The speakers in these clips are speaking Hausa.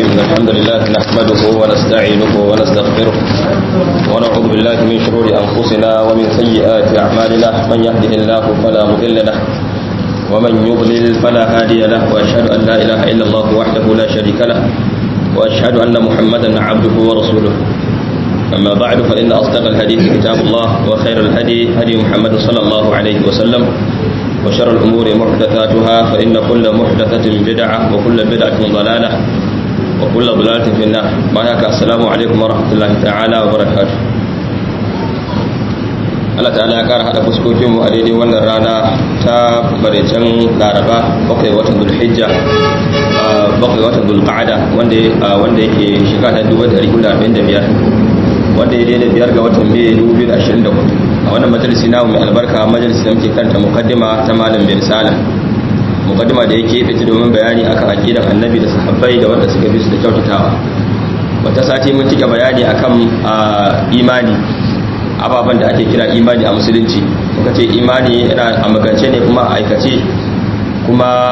إن الحمد لله نحمده ونستعينه ونستغفره ونعوذ بالله من شرور أنفسنا ومن سيئات أعمالنا من يهده الله فلا مضل له ومن يضلل فلا هادي له وأشهد أن لا إله إلا الله وحده لا شريك له وأشهد أن محمدا عبده ورسوله أما بعد فإن أصدق الحديث كتاب الله وخير الهدي هدي محمد صلى الله عليه وسلم وشر الأمور محدثاتها فإن كل محدثة بدعة وكل بدعة ضلالة وكل ضلالة في النار معك السلام عليكم ورحمة الله تعالى وبركاته Allah ta'ala ya kara hada fuskokinmu a daidai wannan rana ta barecen laraba bakwai watan zulhijja bakwai watan zulqa'ada wanda wanda yake shekara ta 1445 wanda ya daidai biyar ga watan mai 2024 a wannan majalisi namu mai albarka majalisi da muke kanta mukaddima ta malam bin salam mukaddima da yake fita domin bayani akan aqidar annabi da sahabbai da wanda suka bi su da kyautatawa wata sati mun cika bayani akan imani ababen da ake kira imani a musulunci muka ce imani yana a magance ne kuma a aikace kuma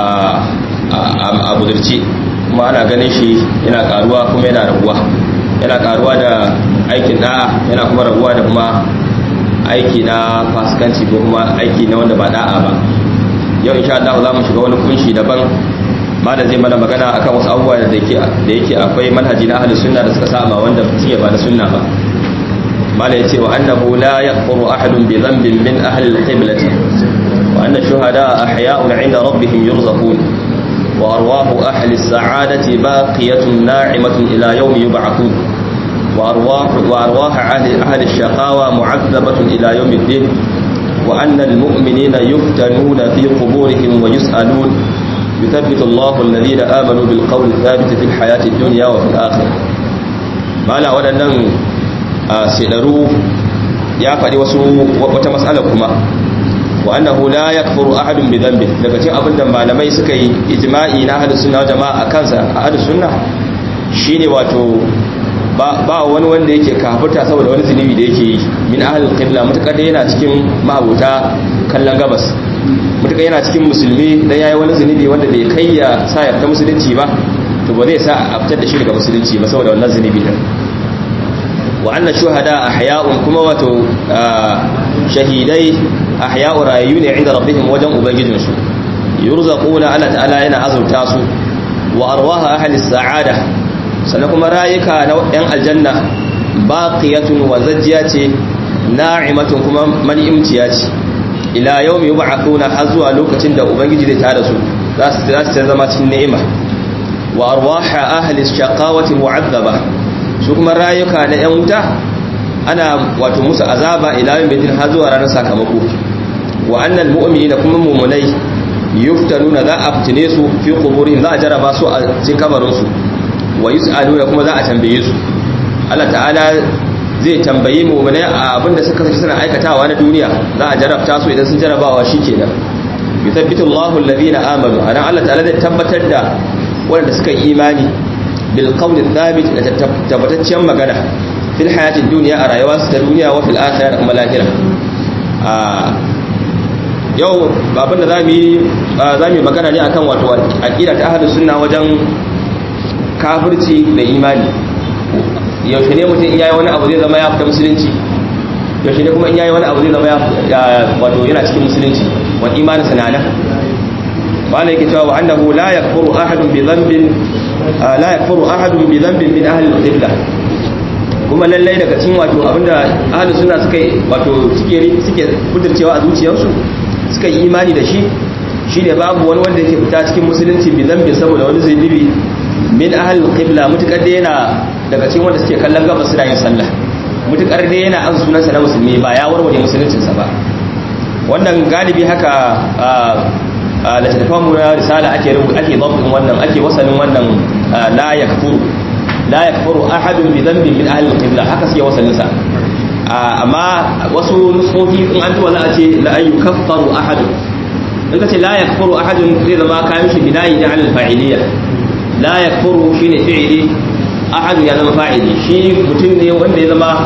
a budurci kuma ana ganin shi yana karuwa kuma yana raguwa yana karuwa da aikin da'a yana kuma raguwa da kuma aiki na fasikanci ko kuma aiki na wanda ba da'a ba yau insha Allah za mu shiga wani kunshi daban malam zai mana magana akan wasu abubuwa da yake da yake akwai manhaji na ahlus sunna da suka saba wanda suke ba na sunna ba malam yace wa annahu la yakfuru ahadun bi dhanbin min ahli al-qiblati wa anna shuhada ahya'un 'inda rabbihim yurzaqun wa arwahu ahli as-sa'adati baqiyatun na'imatun ila yawmi yub'athun وأرواح, وأرواح أهل, أهل الشقاوة معذبة إلى يوم الدين وأن المؤمنين يفتنون في قبورهم ويسألون يثبت الله الذين آمنوا بالقول الثابت في الحياة الدنيا وفي الآخرة ما لا ودنن سيدرو يا فدي wasu wata mas'ala kuma wa annahu la yakfuru ahadun bi dhanbi daga cikin abin da malamai suka yi ijma'i na ahlus sunna jama'a kansa ahlus sunna shine wato ba wani wanda yake kafirta saboda wani zunubi da yake yi min ahlul qibla mutakar da yana cikin mahabuta kallon gabas mutakar yana cikin musulmi dan yayi wani zunubi wanda bai kai ya sa ya fita musulunci ba to ba zai sa a fitar da shi daga musulunci ba saboda wannan zunubi din wa anna shuhada ahya'un kuma wato shahidai ahya'u rayu ne inda rabbihim wajen ubangijinsu yurzaquna Allah ta'ala yana azurta su wa arwaha ahli sa'ada sannan kuma rayuka na yan aljanna baqiyatun wa zajjiya ce na'imatun kuma man'imciya ce ila yawmi yub'athuna har zuwa lokacin da ubangiji zai tada su za su za su zama cikin ni'ima wa arwaha ahli shaqawati mu'azzaba su kuma rayuka na yan wuta ana wato musu azaba ila yawmi din har zuwa ranar sakamako wa annal mu'minina kuma mu'minai yuftanuna za a fitine su fi quburihim za a jaraba su a cikin kabarin su wa yus'aluna kuma za a tambaye su Allah ta'ala zai tambayi mu'minai a abinda suka sace suna aikatawa na duniya za a jarabta su idan sun jarabawa shikenan yuthabbitu Allahu alladhina amanu anan Allah ta'ala zai tabbatar da wanda suka yi imani bil qawli thabit da tabbatacciyar magana fil hayatid dunya a rayuwar su ta duniya wa fil akhirah kuma lahira a yau babin da zamu yi zamu yi magana ne akan wato aqida ta ahlus sunna wajen kafirci da imani yaushe ne mutum in yayi wani abu zai zama ya fita musulunci yaushe ne kuma in yayi wani abu zai zama ya wato yana cikin musulunci wani imanin sanana wala yake cewa annahu la yakfuru ahadun bi dhanbin la yakfuru ahadun bi dhanbin min ahli al-qibla kuma lallai daga cikin wato abinda ahli sunna suka wato suke suke kudurcewa a zuciyarsu suka yi imani da shi shine babu wani wanda yake fita cikin musulunci bi dhanbin saboda wani zunubi min ahlul qibla mutakar da yana daga cikin wanda suke kallon gaba suna yin sallah mutakar da yana an sunansa na musulmi ba ya warware musuluncinsa ba wannan galibi haka a littattafan mu na risala ake rubu ake dabtin wannan ake wasalin wannan la yakfuru la yakfuru ahadun bi dhanbin min ahlil qibla haka suke wasalin sa amma wasu nusofi in an tuwa za a ce la ayyukaffaru ahadun in ka ce la yakfuru ahadun zai zama kayan shi binayi da alal fa'iliyya la yakfuru shine fi'ili ahad ya zama fa'ili shi mutum ne wanda ya zama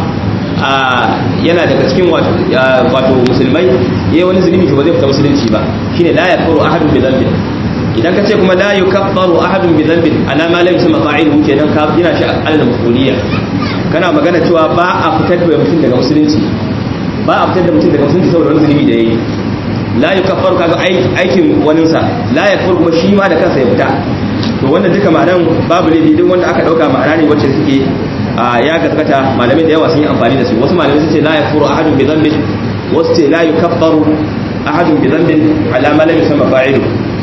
yana daga cikin wato musulmai yayi wani zulumi to ba zai fita musulunci ba shine la yakfuru ahadun bi dhanbi idan ka ce kuma la yukaffaru ahadun bi dhanbin ala ma lam yusma fa'iluhu kenan ka gina shi al mafuliyya kana magana cewa ba a fitar da mutum daga musulunci ba a fitar da mutum daga musulunci saboda wani zunubi da yayi la yukaffaru kaga aikin waninsa la yakfur kuma shi ma da kansa ya fita to wannan duka ma'anan babu ne duk wanda aka dauka ma'ana ne wacce suke ya gaskata malamai da yawa sun yi amfani da su wasu malamai sun ce la yakfuru ahadun bi dhanbin wasu ce la yukaffaru ahadun bi dhanbin ala ma lam yusamma fa'ilu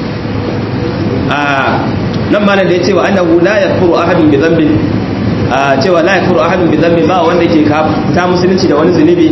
nan malam da ya ce wa annahu la yakfuru ahadun bi dhanbin cewa la yakfuru ahadun bi dhanbin ba wanda yake ta musulunci da wani zunubi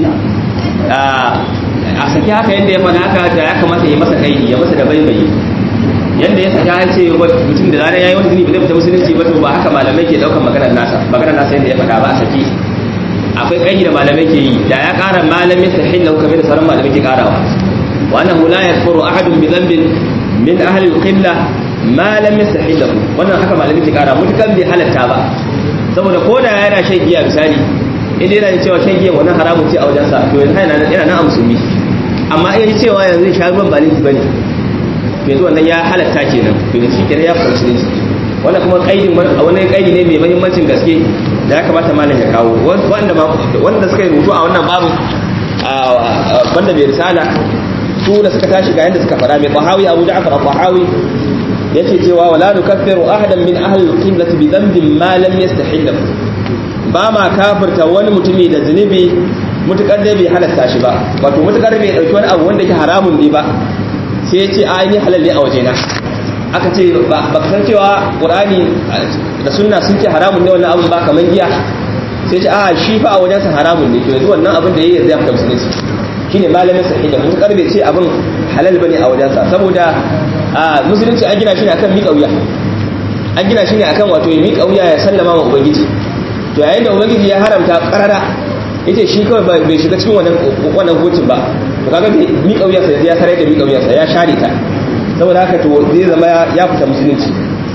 a saki haka yadda ya faɗa haka da ya kamata ya masa kaidi ya masa da baibayi yadda ya saki ya ce mutum da zarar yayi wani zunubi zai fita musulunci ba to ba haka malamai ke daukar maganar nasa maganar nasa yadda ya faɗa ba a saki akwai kaidi da malamai ke yi da ya ƙara malamin tahillahu kamar da sauran malamai ke ƙarawa wa annahu la yakfuru ahadun bi dhanbin min ahli al-qibla ma lam yastahillahu wannan haka malamai ke ƙara mutukan bai halatta ba saboda ko da yana shan giya misali inda yana da cewa shan giya wannan haramun ce a wajensa to yana yana nan a musulmi amma in cewa yanzu sha ruwan ba laifi bane to yanzu wannan ya halatta kenan to da shi kenan ya fara musulunci wannan kuma kaidin wani kaidi ne mai muhimmancin gaske da ya kamata malam ya kawo wanda wanda suka yi rubutu a wannan babu banda bai risala su da suka tashi ga yanda suka fara mai qahawi abu ja'far al-qahawi yace cewa wala nukaffiru ahadan min ahli al-qiblati bi dhanbin ma lam yastahillahu ba ma kafirta wani mutumi da zunubi mutukar dai bai halatta shi ba wato mutukar bai dauki wani abu wanda yake haramun ne ba sai ya ce a ni halal ne a wajena aka ce ba ka san cewa qur'ani da sunna sun ce haramun ne wannan abun ba kaman giya sai ce a shi fa a wajensa haramun ne to yanzu wannan abin da yayi zai fita musulunci shine malamin sahihi da mutukar bai ce abin halal bane a wajensa saboda musulunci an gina shi ne akan miƙa wuya an gina shi ne akan wato ya miƙa wuya ya sallama wa ubangiji to yayin da ubangiji ya haramta karara yace shi kawai bai shiga cikin wannan wannan hukuncin ba to kaga bai mi kauya sai ya sarai da mi kauya sai ya share ta saboda haka to zai zama ya fita musulunci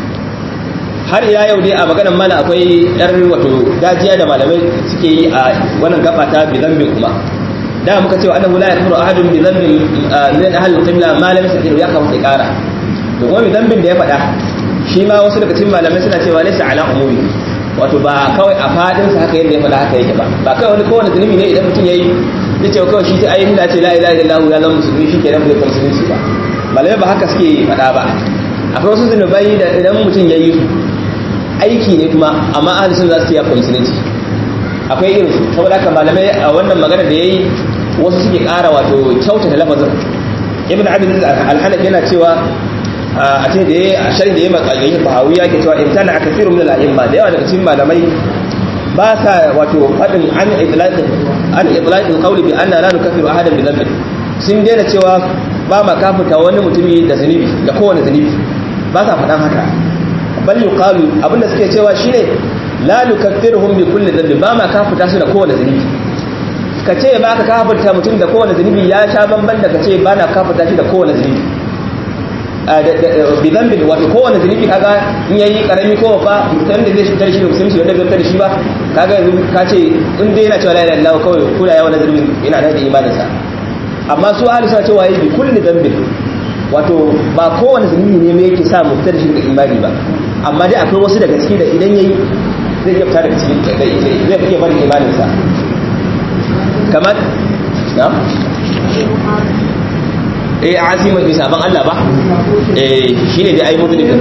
har ila yau dai a maganar mana akwai yar wato dajiya da malamai suke yi a wannan gaba ta bi zambin kuma da muka cewa annahu la yakfuru ahadun bi dhanbin min ahli al-qibla ma lam yastaqir ya kawo kara to kuma bi dhanbin da ya faɗa shi ma wasu daga cikin malamai suna cewa laysa ala umumi wato ba kawai a fadin sa haka yadda ya faɗa haka yake ba ba kawai wani kowane zunubi ne idan mutum yayi zai ce kawai shi sai ayin da ce la ilaha illallah ya zama musulmi shi kenan bai musulunci ba malamai ba haka suke faɗa ba akwai wasu zunubai da idan mutum yayi su aiki ne kuma amma ahli sun za su ce ya musulunci akwai irin su saboda haka malamai a wannan magana da yayi wasu suke ƙara wato kyautata lafazin ibn abd al-hanafi yana cewa a ce da ya shari da ya matsayi bahawiya ke cewa imtana a kafiru min al'imma da yawa daga cikin malamai ba sa wato faɗin an itlaqin an itlaqin qawli bi anna la nukaffiru ahadan bi dhanbin sun daina cewa ba ma kafirta wani mutumi da zunubi da kowane zunubi ba sa faɗan haka bal yuqalu abinda suke cewa shine la nukaffiruhum bi kulli dhanbin ba ma kafirta su da kowane zunubi ka ce ba ka kafirta mutum da kowane zunubi ya sha bamban da ka ce ba na kafirta shi da kowane zunubi bi zambin wato kowane zunubi kaga in yayi karami ko ba mutum da zai shigar shi da musulunci wanda bai da shi ba kaga yanzu ka ce in dai yana cewa la ilaha illallah kawai ko da yawa na zunubi yana da imanin sa amma su ahli suna cewa yi bi kulli zambin wato ba kowane zunubi ne mai yake sa mu fitar da shi daga imani ba amma dai akwai wasu daga ciki da idan yayi zai iya fita daga cikin zai iya barin imanin sa kamar na eh azima bi saban Allah ba eh shine dai ai mutu ne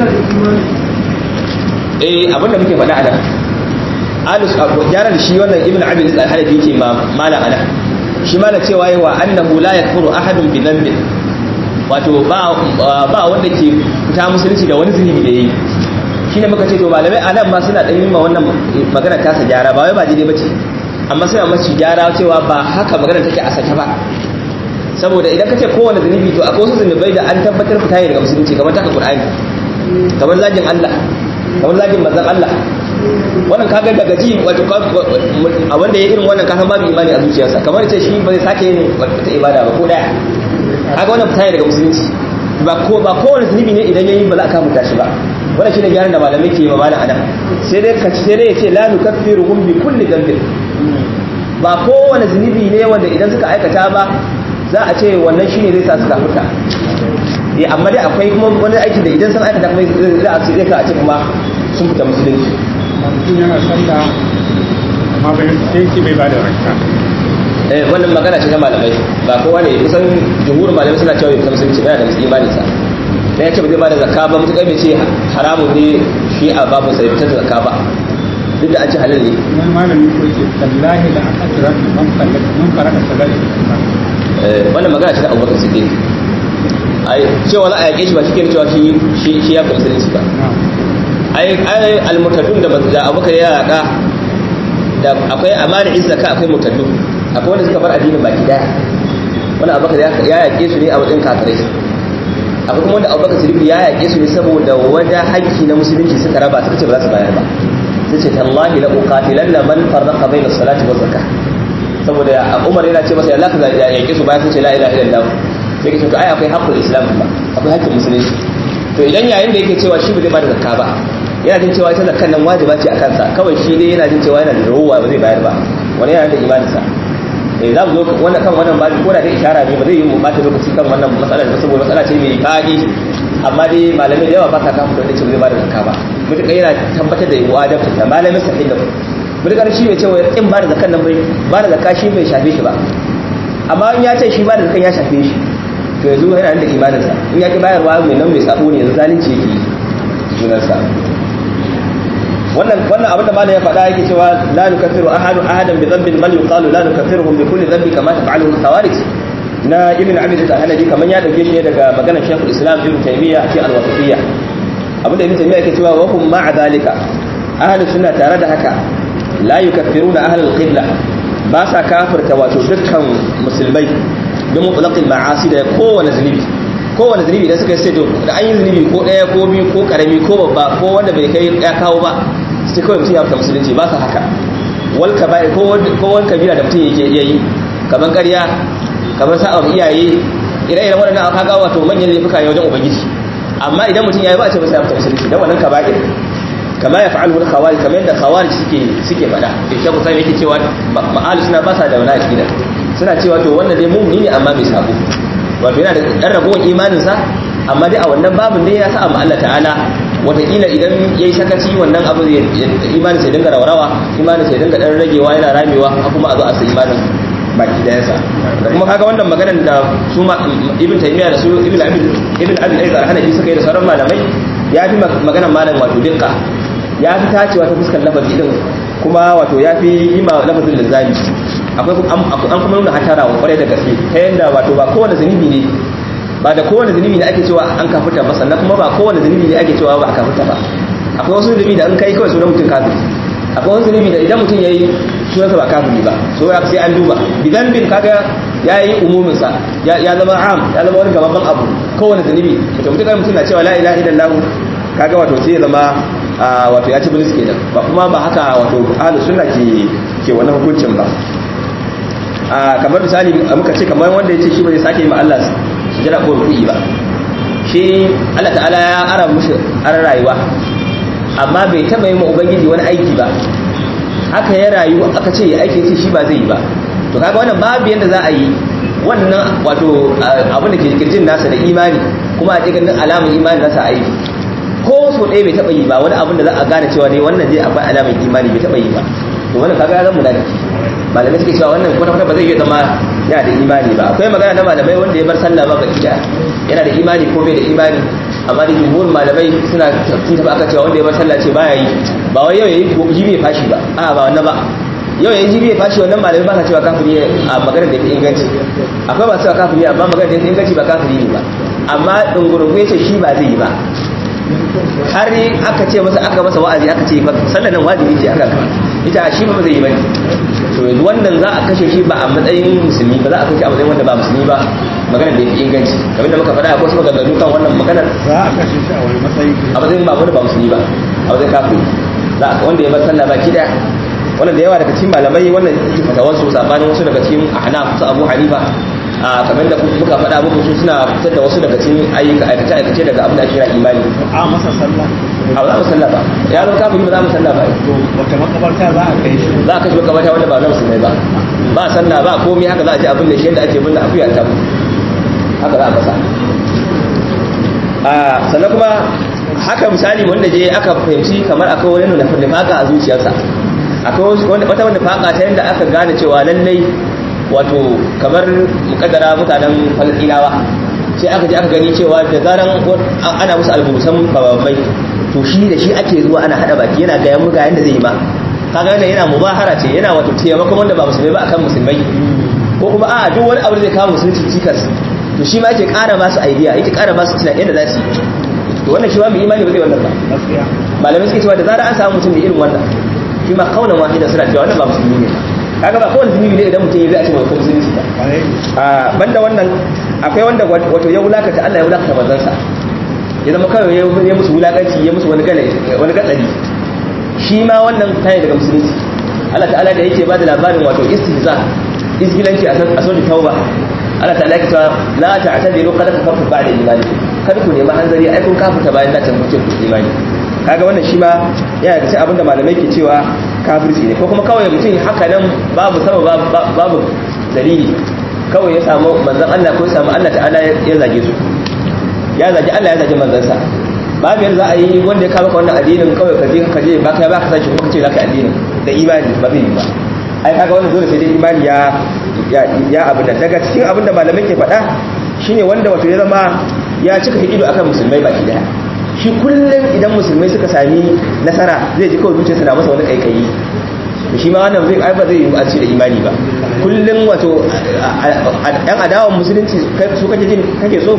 eh abinda muke faɗa a nan alus jarar shi wannan ibnu abi al-hanafi yake ma mala ana shi mala cewa yawa annahu la yakfuru ahadun bi dhanbin wato ba ba wanda ke fita musulunci da wani zunubi da yayi shine muka ce to malamai anan ma suna dan yin ma wannan magana ta sa gyara ba wai ba daidai bace amma suna masu gyara cewa ba haka magana take a sake ba saboda idan ka ce kowane zunubi to akwai wasu zunubai da an tabbatar fita ne daga musulunci kamar taka qur'ani kamar zagin Allah kamar zagin manzon Allah wannan kaga daga ji wato a wanda ya irin wannan kasan babu imani a zuciyarsa kamar ce shi ba zai sake yin wata ibada ba ko daya kaga wannan fita ne daga musulunci ba ko ba kowane zunubi ne idan yayi ba za ka muta shi ba wannan shine gyaran da malamai ke yi ma malam anan sai dai ka sai dai ya ce la nukaffiruhum bi kulli dhanbin ba kowane zunubi ne wanda idan suka aikata ba za a ce wannan shine zai sa su kafirta eh amma dai akwai kuma wani aiki da idan sun aikata kuma za a sai ka a ce kuma sun fita musulunci mutum yana sallah amma bai sai ce bai bada rakka eh wannan magana ce ta malamai ba kowa ne kusan jumhurin malamai suna cewa bai fita musulunci ba yana da imanin sa dan ya ce ba zai bada zakka ba mutukar bai ce haramun ne shi a babu sai fitar da zakka ba duk da an ce halal ne wani malami ko ce tallahi la aqdara man kallaka man faraka salati eh wannan magana ce ta Abubakar Siddiq ai cewa za a yake shi ba shi ke cewa shi shi ya fi musulunci ba ai ai almutadun da da Abubakar ya yaka da akwai amana izzaka akwai mutadun akwai wanda suka bar addinin baki daya wanda Abubakar ya yake su ne a wajen kafirai akwai kuma wanda Abubakar Siddiq ya yake su ne saboda wada haƙƙi na musulunci suka raba suka ce ba za su bayar ba sai ce tallahi la uqatilanna man farraqa bayna salati wa zakah saboda Umar yana ce masa ya laka ya yake su bayan sun ce la ilaha illallah sai ke ce to ai akwai haƙƙul islam ba akwai haƙƙin musulunci to idan yayin da yake cewa shi ba zai bada zakka ba yana jin cewa ita zakkan nan wajiba ce a kansa kawai shi dai yana jin cewa yana da ruwa ba zai bayar ba wani yana da imaninsa eh za mu zo wannan kan wannan babu ko da dai ishara ne ba zai yi mu bata lokaci kan wannan matsalar ba saboda matsala ce mai fadi amma dai malamai da yawa ba sa kafa da cewa zai bada zakka ba mutuka yana tabbatar da wajibta ta malamin sahihin da mutukar shi bai cewa in bada zakkan nan bai bada zakka shi bai shafe shi ba amma in ya ce shi bada zakkan ya shafe shi to yanzu yana da imaninsa in ya ki bayarwa mai nan mai sabo ne yanzu zalunci yake yi junansa wannan wannan abin da malam ya faɗa yake cewa la nukaffiru ahadu ahadan bi dhanbin bal yuqalu la nukaffiruhum bi kulli dhanbi kama taf'aluhu al-khawarij na ibn abi da hanadi kaman ya dauke shi daga maganar shaykhul islam ibn taymiya fi al-wasitiyya abin da ibn taymiya yake cewa wa hum ma'a dhalika ahlus sunna tare da haka la yukaffiruna ahlul qibla ba sa kafirta wato dukkan musulmai don mutlaqil ma'asi da kowane zunubi kowane zunubi da suka sai to da an yi zunubi ko daya ko biyu ko karami ko babba ko wanda bai kai ya kawo ba sai kawai mutum ya fita musulunci ba sa haka wal kaba'i ko ko wal kabira da mutum yake yayi kaman ƙarya kamar sa'a iyaye ire-iren waɗannan aka ga wato manyan laifuka ne wajen ubangiji amma idan mutum yayi ba a ce masa ya fita musulunci dan wannan kaba'ir kama ya fa'alu wal khawarij kamar yadda khawarij suke suke faɗa da shekku sai yake cewa ma'alu suna ba sa da wani akida suna cewa to wannan dai mu'mini ne amma bai sabo wato yana da ɗan ragowar imaninsa amma dai a wannan babin dai ya sa amma Allah ta'ala wataƙila idan ya yi sakaci wannan abu imanin sai dinga raurawa imanin sai dinga ɗan ragewa yana ramewa a kuma a zo a sa imanin baki ɗayansa da kuma kaga wannan maganar da su ibn taymiya da su ibn abin ibn abin aiz al-hanafi suka yi da sauran malamai ya fi maganar malam wato dinka ya fi tacewa ta fuskar lafazi din kuma wato ya fi yi ma lafazin lizzami akwai an kuma nuna hatara wa kwarai da gaske ta yadda wato ba kowane zunubi ne ba da kowane zunubi ne ake cewa an kafirta ba sannan kuma ba kowane zunubi ne ake cewa ba a kafirta ba akwai wasu zunubi da an kai kawai sunan mutum kafiri akwai wasu zunubi da idan mutum ya yi sunansa ba kafiri ba so ya sai an duba idan bin kaga ya yi umuminsa ya zama am ya zama wani gababan abu kowane zunubi mutum mutum mutum na cewa la ilaha illallah kaga wato sai ya zama wato ya ci bilis kenan ba kuma ba haka wato ahlus sunna ke ke wannan hukuncin ba kamar misali muka ce kamar wanda ya ce shi ba zai sake yi ma Allah sujada ko ruku'i ba shi Allah ta'ala ya ara mushi ara rayuwa amma bai taba yi ma ubangiji wani aiki ba haka ya rayu aka ce ya aiki ce shi ba zai yi ba to kaga wannan babu yanda za a yi wannan wato abin da ke kirjin nasa da imani kuma a cikin alamun imani nasa aiki ko so ɗaya bai taba yi ba wani abin da za a gane cewa dai wannan dai akwai alamun imani bai taba yi ba to wannan kaga ya zama munafiki malamai suke cewa wannan kwata kwata ba zai iya zama yana da imani ba akwai magana na malamai wanda ya bar sallah ba baki yana da imani ko bai da imani amma da jumhur malamai suna sun taba aka cewa wanda ya bar sallah ce baya yi ba wai yau yayi jibi ya fashi ba a ba wannan ba yau yayi jibi ya fashi wannan malamai ba sa cewa kafiri a maganar da ya fi inganci akwai masu cewa kafiri amma maganar da ya fi inganci ba kafiri ne ba amma dungurungu ya ce shi ba zai yi ba har aka ce masa aka masa wa'azi aka ce sallar nan wajibi ce aka ita shi ba zai yi bane to yanzu wannan za a kashe shi ba a matsayin musulmi ba za a kashe a matsayin wanda ba musulmi ba maganar da ya fi inganci kamar da muka faɗa akwai wasu maganganu kan wannan maganar za a kashe shi a wani matsayi a matsayin ba wanda ba musulmi ba a matsayin kafiri za a wanda ya bar sallah baki daya wannan da yawa daga cikin malamai wannan yake fatawar su sabanin wasu daga cikin ahnaf su abu hanifa a kamar da muka faɗa muku su suna fitar da wasu daga cikin ayyuka aikace aikace daga abin da ake kira imani a masa sallah a ba za mu sallah ba ya zama kafiri ba za mu sallah ba to wata makabarta za a kai shi za a kashe makamata wanda ba na musulmai ba ba sallah ba komai haka za a ce abin da shi yadda ake bin da akuya ta haka za a kasa a sannan kuma haka misali wanda je aka fahimci kamar akwai wani nufaka a zuciyarsa akwai wata wanda faka ta yadda aka gane cewa lallai wato kamar mukaddara mutanen falastinawa sai aka je aka gani cewa da zaran ana musu alburusan babbai to shi da shi ake zuwa ana hada baki yana ga yamu ga yanda zai yi ma kaga yana yana mubahara ce yana wato taimakon wanda ba musulmai ba akan musulmai ko kuma a duk wani abu da zai kawo musulunci cikas to shi ma yake ƙara ba su idea yake ƙara ba su tunanin yadda za su yi to wannan shi ma mai imani ba zai wannan ba malamai suke cewa da zarar an samu mutum da irin wannan shi ma kaunan wahida suna cewa wannan ba musulmi ne kaga ba kowane zunubi ne idan mutum ya zai a ce mai musulunci ba a banda wannan akwai wanda wato ya wulakata Allah ya wulakata manzansa ya zama kawai ya musu wulakanci ya musu wani galai wani gatsari shi ma wannan tayi daga musulunci Allah ta'ala da yake ba da labarin wato istihza izgilanci a sojin tauba Allah ta'ala yake cewa la ta'tadiru qad kafartu ba'da imani kada ku nemi hanzari ai kun kafuta bayan da tambace ku imani kaga wannan shi ma yana da sai abinda malamai ke cewa kafirci ne ko kuma kawai mutum haka nan babu sama babu dalili kawai ya samu manzon Allah ko ya samu Allah ta'ala ya zage su ya zage Allah ya zage manzansa babu yadda za a yi wanda ya kama ka wannan addinin kawai ka je ka je ba ka ba ka sashi kuma ka ce za ka addinin da imani ba zai yi ba ai kaga wannan dole sai dai imani ya ya abu da daga cikin abin da malamai ke faɗa shine wanda wato ya zama ya cika hidido akan musulmai baki daya shi kullum idan musulmai suka sami nasara zai ji kawai zuciyarsa na masa wani kaikayi to shi ma wannan zai ai ba zai yi a ce da imani ba kullum wato yan adawan musulunci su kake jin kake so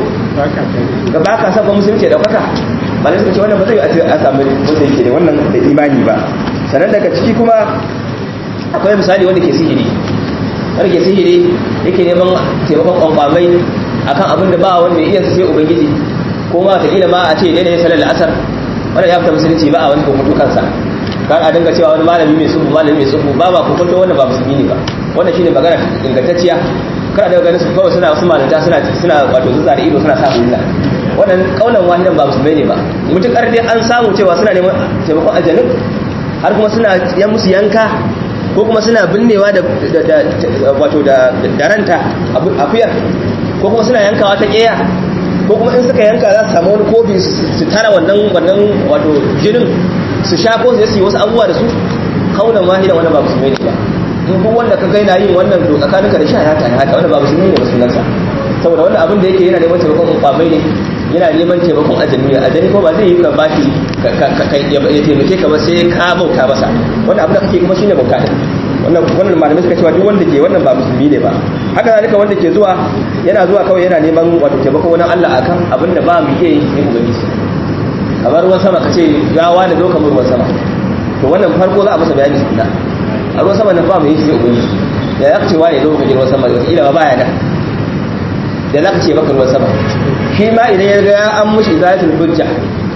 ga ba ka saba musulunci da daukaka malai suka ce wannan ba zai yi a samu wanda yake da wannan da imani ba sannan daga ciki kuma akwai misali wanda ke sihiri wanda ke sihiri yake neman taimakon kwamfamai akan abin da ba wanda iya sai ubangiji ko ma ta kila ma a ce daidai salar la'asar wanda ya fita musulunci ba a wani kokoto kansa kan a dinga cewa wani malami mai tsubu malami mai tsubu ba ba kokoto wanda ba musulmi ne ba wannan shine magana ingantacciya kada daga ganin su kawai suna wasu malanta suna suna wato zuza da ido suna sa hulla wannan kaunan wahidan ba musulmai ne ba mutukar dai an samu cewa suna neman taimakon aljanun har kuma suna yan musu yanka ko kuma suna binnewa da wato da ranta akuyar ko kuma suna yankawa ta keya ko kuma in suka yanka za su samu wani kofi su tara wannan wannan wato jinin su sha ko su yi wasu abubuwa da su kaunan wahidan wannan ba musulmai ne ba in duk wanda ka gaina yin wannan to tsakaninka da shi haka ne haka wannan ba musulmi ne ba sunansa saboda wannan abin da yake yana neman taimakon kwamai ne yana neman taimakon ajami ne ajami ko ba zai yi ka bashi ya taimake ka ba sai ka bauta masa wannan abin da kake kuma shine bauta din wannan wannan malamai suka cewa duk wanda ke wannan ba musulmi ne ba haka zalika wanda ke zuwa yana zuwa kawai yana neman wato taimakon wani Allah akan abin da ba mu iya yi sai ubangiji kamar ruwan sama kace ya wani zo kamar ruwan sama to wannan farko za a masa bayani sunna a ruwan sama nan ba mu yi sai ubangiji da ya ce wani zo ka ruwan sama wata ila ba ya da da za ka ce maka ruwan sama shi ma idan ya ga an mushi izalatul hujja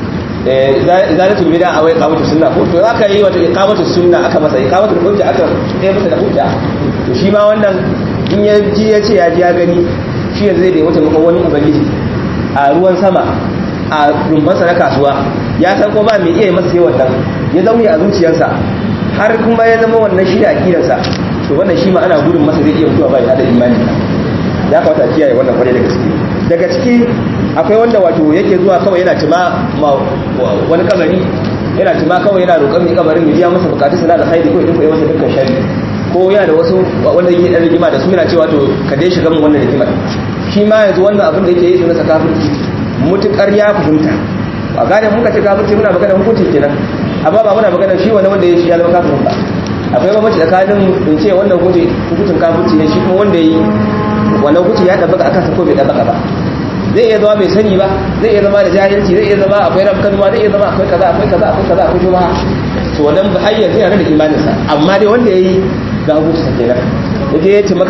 izalatul bid'a a wai qamatu sunna ko to zaka yi wata iqamatu sunna aka masa iqamatul hujja aka yi masa da hujja to shi ma wannan in ya ji ya ce ya ji ya gani shi yanzu zai da wata maka wani ubangiji a ruwan sama a rumfansa na kasuwa ya san ko ba mai iya masa sai wannan ya zaune a zuciyarsa har kuma ya zama wannan shi da akidarsa to wannan shi ma ana gudun masa zai iya mutuwa ba da imani ya kamata a kiyaye wannan kwarai da gaske daga ciki akwai wanda wato yake zuwa kawai yana tuma wani kabari yana tuma kawai yana roƙon mai kabarin ya biya masa bukatu sana da haidi ko idan ko masa dukkan shari ko yana da wasu wanda yake dan rigima da su yana cewa to ka dai shiga mun wannan rigima shi ma yanzu wannan abin da yake yi sunansa kafirci mutukar ya fahimta a gane muka ce kafirci muna magana hukunci kenan amma ba muna magana shi wani wanda ya shi ya zama kafirin ba akwai bambanci tsakanin in ce wannan hukunci hukuncin kafirci ne shi kuma wanda ya yi wannan hukunci ya tabbata akan sa ko bai tabbata ba zai iya zama bai sani ba zai iya zama da jahilci zai iya zama akwai rafkanuwa zai iya zama akwai kaza akwai kaza akwai kaza akwai shubha to wannan ba har yanzu yana da imanin sa amma dai wanda yayi ga hukunci sa kenan yaje ya ce maka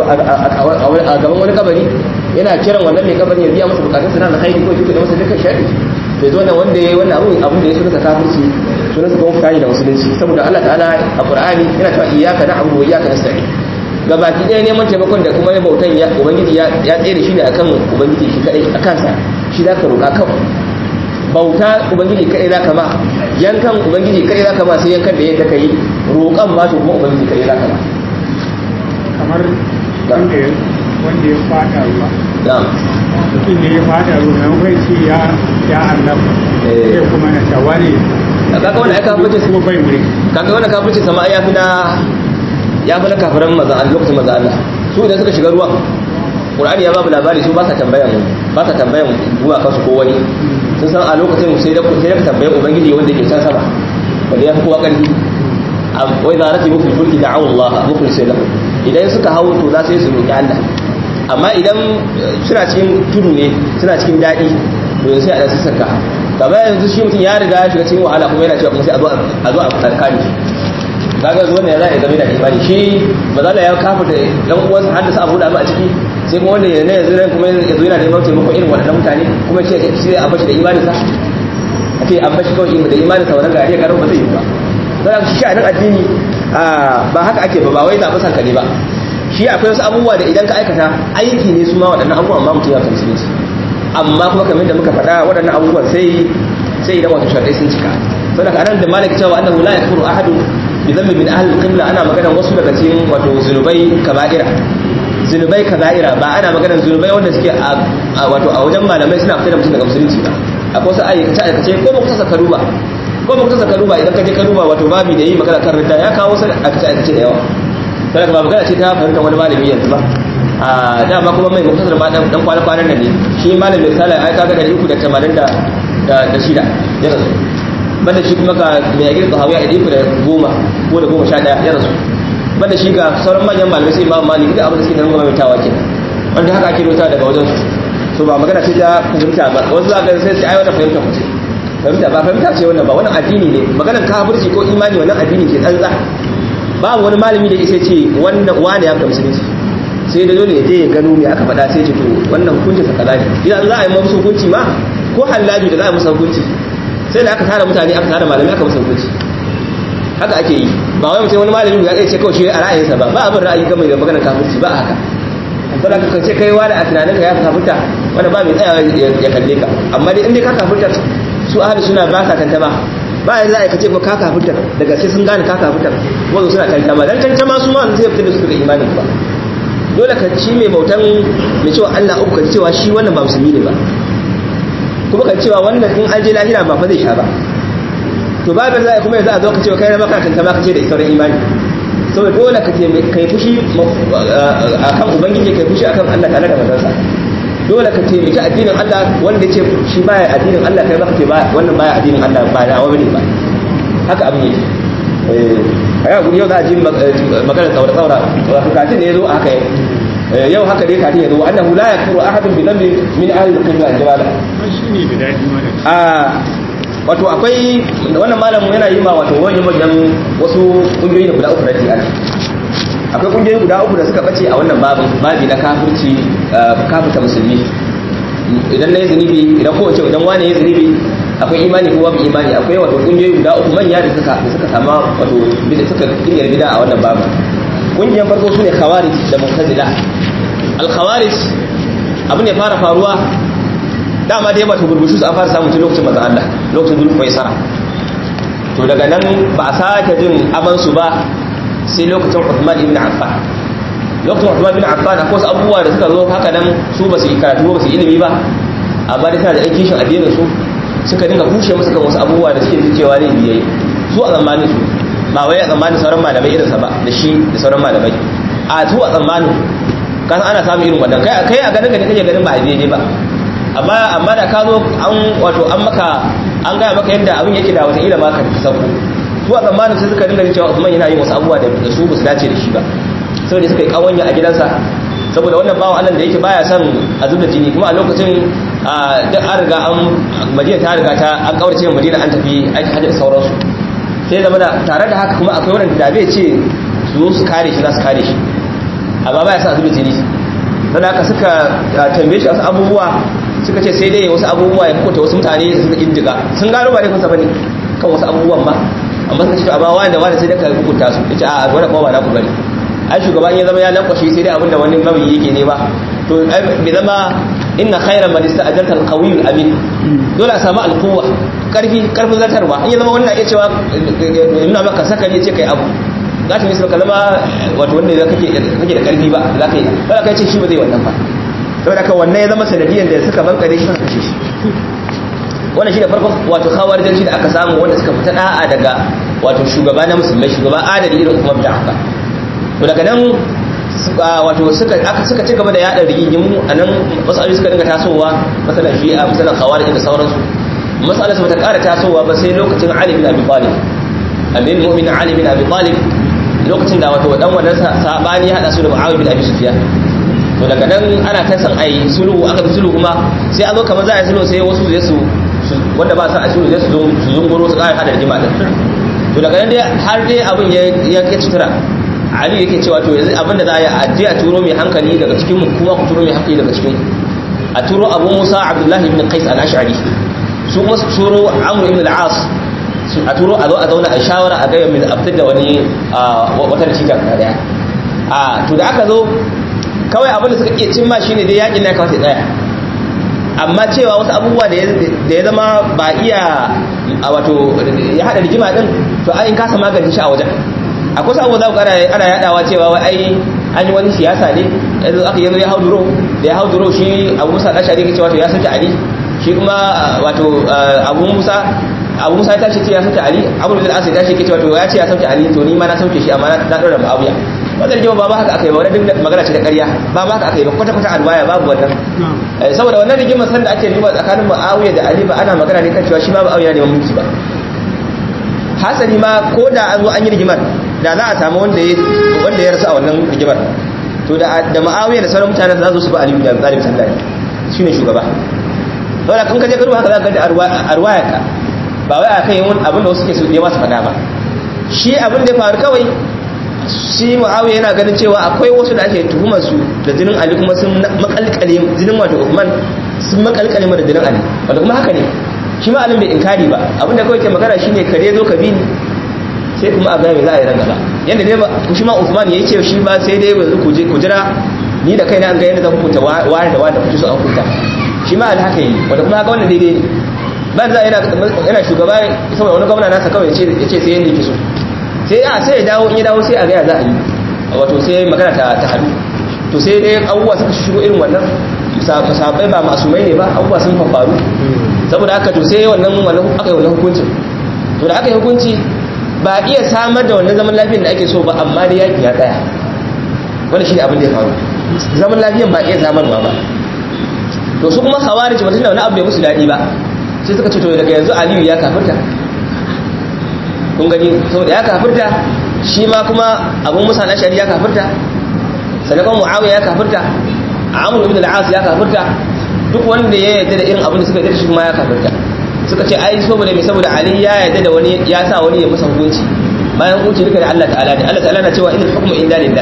a gaban wani kabari yana kiran wannan mai kabarin ya biya masa bukatun sa na haidi ko ya tuka masa dukkan shari to zo nan wanda yayi wannan abu abin da ya suka kafirci sunan sa kuma fitani da musulunci saboda Allah ta'ala a Qur'ani yana cewa iyyaka na'budu wa iyyaka nasta'in gabaki ɗaya neman taimakon da kuma ya bautan ya ubangiji ya tsaye da shi ne akan ubangiji shi kadai a kansa shi za ka roƙa kawai bauta ubangiji kadai za ka ma yankan ubangiji kadai za ka ma sai yankan da ya taka yi roƙan ma to kuma ubangiji kadai za ka ma kamar wanda ya wanda ya fada ruwa na'am mutum ne ya fada ruwa na kai ce ya ya annabi Eh. sai kuma na tawari kaga wannan ai kafirci kuma bai wuri kaga wannan kafirci sama ya fi na ya fi na kafiran maza Allah lokacin maza Allah su idan suka shiga ruwan Qur'ani ya babu labari su ba sa tambayan ba sa tambayan ruwa kansu ko wani sun san a lokacin sai da sai da ka tambaye ubangiji wanda yake can sama wanda ya fi kowa karfi wa idza rakibu fil fulki da'u Allah mukhlisina idan suka hawo to za su yi su roki Allah amma idan eh, suna cikin tudu ne suna cikin daɗi to yanzu sai a ɗansu saka kamar yanzu shi mutum ya riga ya shiga cikin wahala kuma yana cewa kuma sai a zo a- a zo a tsarkani kaga zuwa ne za a zama da imani shi ba za ya kafa da dan uwansa har da sa abu da ba a ciki sai kuma wanda yana yanzu nan kuma yanzu yana neman taimako irin waɗannan mutane kuma shi shi a bashi da imaninsa a ce an bashi kawai da imaninsa wannan gari ya karo ba zai yi ba don shi sha'anin addini ah, ba haka ake ba ba wai zaɓi sanka ne ba shi akwai wasu abubuwa da idan ka aikata aiki ne su ma waɗannan abubuwan ma mutum ya kan su amma kuma kamar da muka faɗa waɗannan abubuwan sai sai idan wato shaɗai sun cika saboda ka anan da malik cewa annahu la yakfuru ahadun bi dhanbi min ahli al-qibla ana maganar wasu daga cikin wato zunubai kaba'ira zunubai kaba'ira ba ana maganar zunubai wanda suke a a- wato a wajen malamai suna fitar da mutum daga musulunci ba akwai wasu ayyukace ayyukace ko ba ku saka karuba ko ba ku saka karuba idan ka je karuba wato babi da yi magana kan ridda ya kawo wasu ayyukace ayyukace da yawa saboda ba magana ce ta fahimtar wani malami yanzu ba a dama kuma mai muktasar ma dan dan kwana kwanan nan ne shi malam mai sala ai kaga 380 da da da shida ya rasu banda shi kuma ga mai agir sahawiya da iku da goma ko da goma sha daya ya rasu banda shi ga sauran manyan malamai sai imam malik da abin da suke nan goma mai tawa kenan wanda haka ake rota daga wajen su so ba magana ce ta fahimta ba wasu za ka sai sai ai wannan fahimta ku ce fahimta ba fahimta ce wannan ba wannan addini ne maganar kafirci ko imani wannan addini ke tsantsa babu wani malami da isa ce wannan wani ya fita musulunci sai da dole ya je ya gano me aka faɗa sai ce to wannan hukunci sa kaza ne idan za a yi musu hukunci ma ko hallabi da za a musu hukunci sai da aka tara mutane aka tara malami aka musu hukunci haka ake yi ba wai mutum wani malami ya ce kawai shi a ra'ayinsa ba ba abin ra'ayi game da maganar kafirci ba a haka sai da ka ce kai wani a tunaninka ya kafirta wanda ba mai tsaya ya kalle ka amma dai in dai ka kafirta su ahli suna ba sa tantama ba yanzu za a kace ko ka kafirta daga sai sun gane ka kafirta wanda suna tantama dan tantama su ma zai fita da su daga imanin ba dole ka ci mai bautan mai cewa Allah uku ka ji cewa shi wannan ba musulmi ne ba kuma ka cewa wannan in an je lahira ba fa zai sha ba to ba da zai kuma yanzu a zo ka cewa kai na maka tantama ka ce da sauran imani saboda dole ka ce kai fushi akan ubangiji kai fushi akan Allah tare da manzansa dole ka taimaki addinin Allah wanda ce shi baya addinin Allah kai baka ce ba wannan baya addinin Allah ba na wani ba haka abin yake eh aya guri yau za a ji magana tsaura tsaura wato katin ne yazo haka yau haka dai katin yazo annahu la yakfuru ahadun bi dhanbi min ahli al-qibla al-jabala shi ne da daɗi mana a wato akwai wannan malamin yana yi ma wato wani manyan wasu kungiyoyi da guda uku raddi ana akwai kungiyoyi guda uku da suka bace a wannan babin babi na kafirci kafirta musulmi idan na yi zunubi idan ko ce idan wani ya zunubi akwai imani ko babu imani akwai wato kungiyoyi guda uku manya da suka da suka sama wato bida suka kingiyar bida a wannan babin kungiyar farko sune khawarij da mu'tazila al khawarij abu ne fara faruwa dama dai wato burbushi su an fara samun tun lokacin manzon Allah lokacin zulku faisara to daga nan ba a sake jin amansu ba sai lokacin Uthman ibn Affan lokacin Uthman ibn Affan akwai wasu abubuwa da suka zo haka nan su ba su yi karatu ba su yi ilimi ba amma dai suna da aiki shin addinin su suka dinga kushe musu kan wasu abubuwa da suke cewa ne biyayi su a zamanin su ba wai a zamanin sauran malamai irin sa ba da shi da sauran malamai a su a zamanin kan ana samun irin wannan kai kai a ganin ka ne kake ganin ba a daidai ba amma amma da ka zo an wato an maka an gaya maka yadda abin yake da wata ila maka ta sauko su a zamanin sai suka dinga cewa Usman yana yin wasu abubuwa da su ba su dace da shi ba saboda suka yi kawanya a gidansa saboda wannan bawan Allah da yake baya son a zubda jini kuma a lokacin duk an riga an Madina ta riga ta an kaurace Madina an tafi aiki hajji da sauransu sai zama da tare da haka kuma akwai wanda da bai ce su zo su kare shi za su kare shi amma baya son a zubda jini saboda haka suka tambaye shi wasu abubuwa suka ce sai dai wasu abubuwa ya kuta wasu mutane da suka indiga sun gano ba laifinsa bane kan wasu abubuwan ba amma suka ce amma wani da wani sai da ka hukunta su yace a wannan kuma ba na ku bane ai shugaban ya zama ya lankwashe sai dai abin da wani mabiyi yake ne ba to bai zama inna khayran man ista'jarta al-qawiy al-amin dole a samu al-quwwa karfi karfin zartarwa in ya zama wannan ya cewa ina maka saka ne ce kai abu za ta nisa ka zama wato wanda kake kake da karfi ba za ka yi ba ka ce shi ba zai wannan ba saboda haka wannan ya zama sanadiyan da suka bankare shi suka kashe shi wannan shi da farkon wato khawarijanci da aka samu wanda suka fita da'a daga wato shugaba na musulmai shugaba adali irin Umar bin Affan to daga nan wato suka aka suka ci gaba da yada rigingimu a nan masaloli suka dinga tasowa masalan shi'a masalan khawarij da sauransu masala su ta kara tasowa ba sai lokacin Ali bin Abi Talib amin mu'min Ali bin Abi Talib lokacin da wato dan wannan sabani ya hada su da Muawiya bin Abi Sufyan to daga nan ana ta san ai sulhu aka bi sulhu kuma sai a zo kamar za a yi sulhu sai wasu su su wanda ba sa a sulhu sai su zo su zunguro su kara hada rigima din to daga nan dai har dai abin ya ya ke sutura Ali yake cewa to yanzu abinda za a yi aje a turo mai hankali daga cikin mu kuma ku turo mai hankali daga cikin a turo Abu Musa Abdullah ibn Qais al-Ash'ari su kuma su turo Amr ibn al-As a turo a zo a zauna a shawara a gaya mai a fitar da wani wata natija guda daya a to da aka zo kawai abin da suka iya cimma shine dai yakin na kawai tsaya amma cewa wasu abubuwa da ya zama ba iya a wato ya hada rigima din to ai in kasa magance shi a wajen akwai wasu abubuwa za ku ana yadawa cewa wai ai an yi wani siyasa ne yanzu aka yanzu ya hau duro da ya hau duro shi abu musa ɗashari ke cewa to ya sauke ali shi kuma wato abu musa abu musa ya tashi ce ya sauke ali abu da asir tashi ke cewa to ya ce ya sauke ali to ni ma na sauke shi amma na ɗora ma'awiya wannan rigima ba ma haka aka yi ba wani duk magana ce ta ƙarya ba ma haka aka yi ba kwata kwata alwaya babu wannan saboda wannan rigimar sanda ake rigima tsakanin ma'awiya da ali ba ana magana ne kan cewa shi ma ma'awiya ne mulki ba hasali ma ko da an zo an yi rigimar da za a samu wanda ya wanda ya rasu a wannan rigimar to da da ma'awiya da sauran mutane za su ba ali da zalim sallallahu shine shugaba saboda kun kaje garuwa haka za ka ga arwaya ka ba wai akan yin abin da wasu ke so ne masu faɗa ba shi abin da ya faru kawai shi muawiya yana ganin cewa akwai wasu da ake tuhumar su da jinin ali kuma sun makalkale jinin wato Uthman sun makalkale da jinin ali wanda kuma haka ne shi ma alim bai inkari ba abinda kawai ke magana shine kare zo ka bi ni sai kuma a ga me za a yi ran gaba yanda dai ba shi ma Uthman yayi ce shi ba sai dai yanzu ku je ku jira ni da kaina an ga yadda zan hukunta wani da wani da kuke so an hukunta shi ma al haka yi wanda kuma haka wannan daidai ne ban za yana yana shugaba saboda wani gwamna nasa kawai ya ce sai yanda yake so sai a sai ya dawo in ya dawo sai a gaya za a yi wato sai magana ta ta hadu to sai dai abubuwa suka shigo irin wannan sahabbai ba masumai ne ba abubuwa sun faru saboda haka to sai wannan wannan aka yi wannan hukunci to da aka yi hukunci ba iya samar da wannan zaman lafiyar da ake so ba amma dai yaki ya tsaya wanda shi ne abin da ya faru zaman lafiyan ba iya samarwa ba to su kuma khawarij ba tunda wani abu bai musu daɗi ba sai suka ce to daga yanzu aliyu ya kafirta kun gani saboda ya kafirta shi ma kuma abun musa al-ashari ya kafirta sannan kuma muawiya ya kafirta amr ibn al-as ya kafirta duk wanda ya yarda da irin abin da suka yarda da shi kuma ya kafirta suka ce ai saboda me saboda ali ya yarda da wani ya sa wani ya masa hukunci bayan hukunci duka da Allah ta'ala ne Allah ta'ala na cewa inal hukmu illa lillah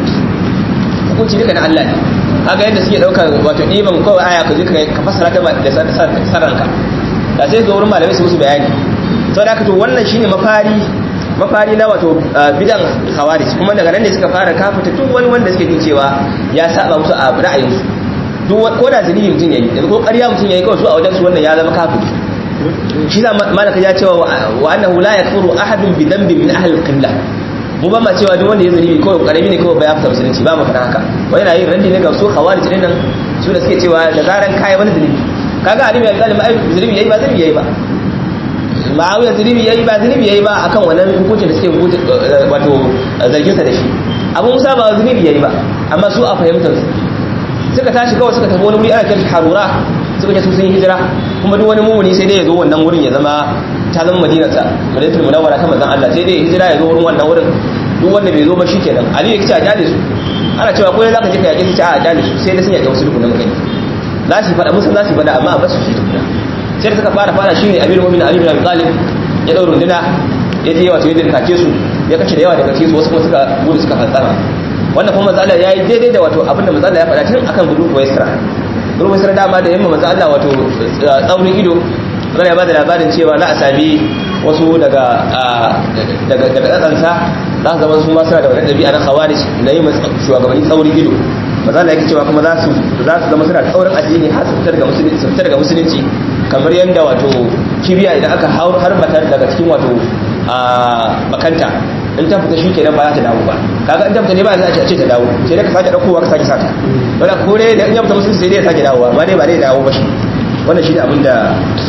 hukunci duka na Allah ne kaga yadda suke dauka wato diban kawai aya ka je ka fassara ta da saranka da sai zo wurin malamai su musu bayani saboda haka to wannan shine mafari mafari na wato bidan khawarij kuma daga nan ne suka fara kafita duk wani wanda suke jin cewa ya saba musu a ra'ayinsu duk ko da zunubi mutum yayi yanzu ko ƙarya mutum yayi kawai su a wajen su wannan ya zama kafiri shi da malaka ya cewa wa annahu la yakfuru ahadun bi dhanbin min ahli al-qillah mu ba ma cewa duk wanda ya zunubi kawai karami ne kawai ba ya fita musulunci ba mu fara haka wani yana yin randi ne ga su khawarij din nan su da suke cewa da zaran kai wani zunubi kaga ali bin zalim ai zunubi yayi ba zunubi yayi ba ma'awiya zunubi yayi ba zunubi yayi ba akan wannan hukuncin da suke hukunci wato zargin sa da shi abu musa ba zunubi yayi ba amma su a fahimtar su suka tashi kawai suka tafi wani wuri ana kiran harura suka ce su sun hijira kuma duk wani mumuni sai dai ya zo wannan wurin ya zama ta zama madinarsa madinatul munawwara ta manzon Allah sai dai ya hijira ya zo wurin wannan wurin duk wanda bai zo ba shikenan ali ya kice a jale su ana cewa ko zaka je ka yake kice a jale su sai dai sun yake wasu dukkan magani za su faɗa musu za su faɗa amma a basu shi tukuna sai da suka fara fara shine Amir Mu'minin Ali bin Abi Talib ya daura runduna ya je wato ya dirkace su ya kace da yawa daga cikin su wasu kuma suka gudu suka fantsama wannan kuma manzo Allah yayi daidai da wato abinda manzo Allah ya faɗa tun akan gudu ko Isra gudu Isra dama da yamma manzo Allah wato tsaurin ido zai ba da labarin cewa za a sami wasu daga daga daga tsansa za su zama su ma suna da wani ɗabi'a na khawarij na yi shugabanni tsaurin ido maza Allah yake cewa kuma za su za su zama suna tsaurin addini har su fitar daga musulunci su fitar daga musulunci kamar yadda wato kibiya idan aka harbata daga cikin wato bakanta in ta fita shi kenan ba za ta dawo ba kaga in ta fita ne ba za a ce ta dawo sai dai ka sake daukowa ka sake sata wanda ko dai da in ya fita musulunci sai dai ya sake dawowa amma dai ba dai dawo ba shi wannan shi ne abin da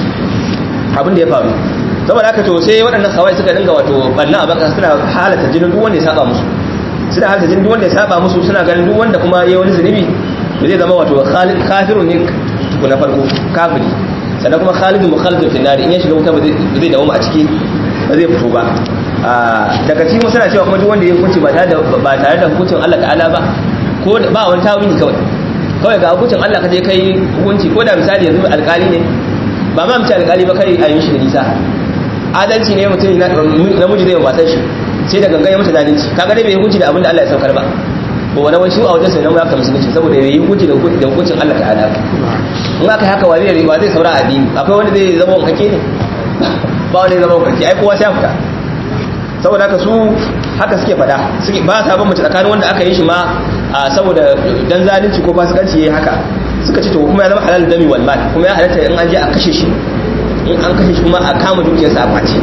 abin da ya faru saboda haka to sai waɗannan kawai suka dinga wato banna a baka suna halatta jinin duk wanda ya saba musu suna halatta jinin duk wanda ya saba musu suna ganin duk wanda kuma yayi wani zunubi ba zai zama wato kafirun ne tukuna farko kafiri sannan kuma khalidun mukhalidun fi nari in ya shiga wuta ba zai dawo a ciki ba zai fito ba daga cikin suna cewa kuma duk wanda ya hukunci ba tare da ba tare da hukuncin Allah ta'ala ba ko ba wani tawili kawai kawai ga hukuncin Allah ka je kai hukunci ko da misali yanzu alkali ne ba ma mace alkali ba kai a yin shi da nisa adalci ne mutum namiji zai matar shi sai da gangan ya mata zalunci kaga dai bai hukunci da abin da Allah ya saukar ba ko wani wani su a wajen sai nan ya kamata musulunci saboda yayi hukunci da hukuncin Allah ta'ala in aka haka wani ne ba zai saura addini akwai wanda zai zama wankake ne ba wanda zai zama wankake ai kowa sai fita saboda haka su haka suke fada suke ba sa ban mace tsakanin wanda aka yi shi ma saboda dan zalunci ko fasikanci yayi haka suka ce to kuma ya zama halal dami wal mal kuma ya halatta in an je a kashe shi in an kashe shi kuma a kama dukiyarsa a kwace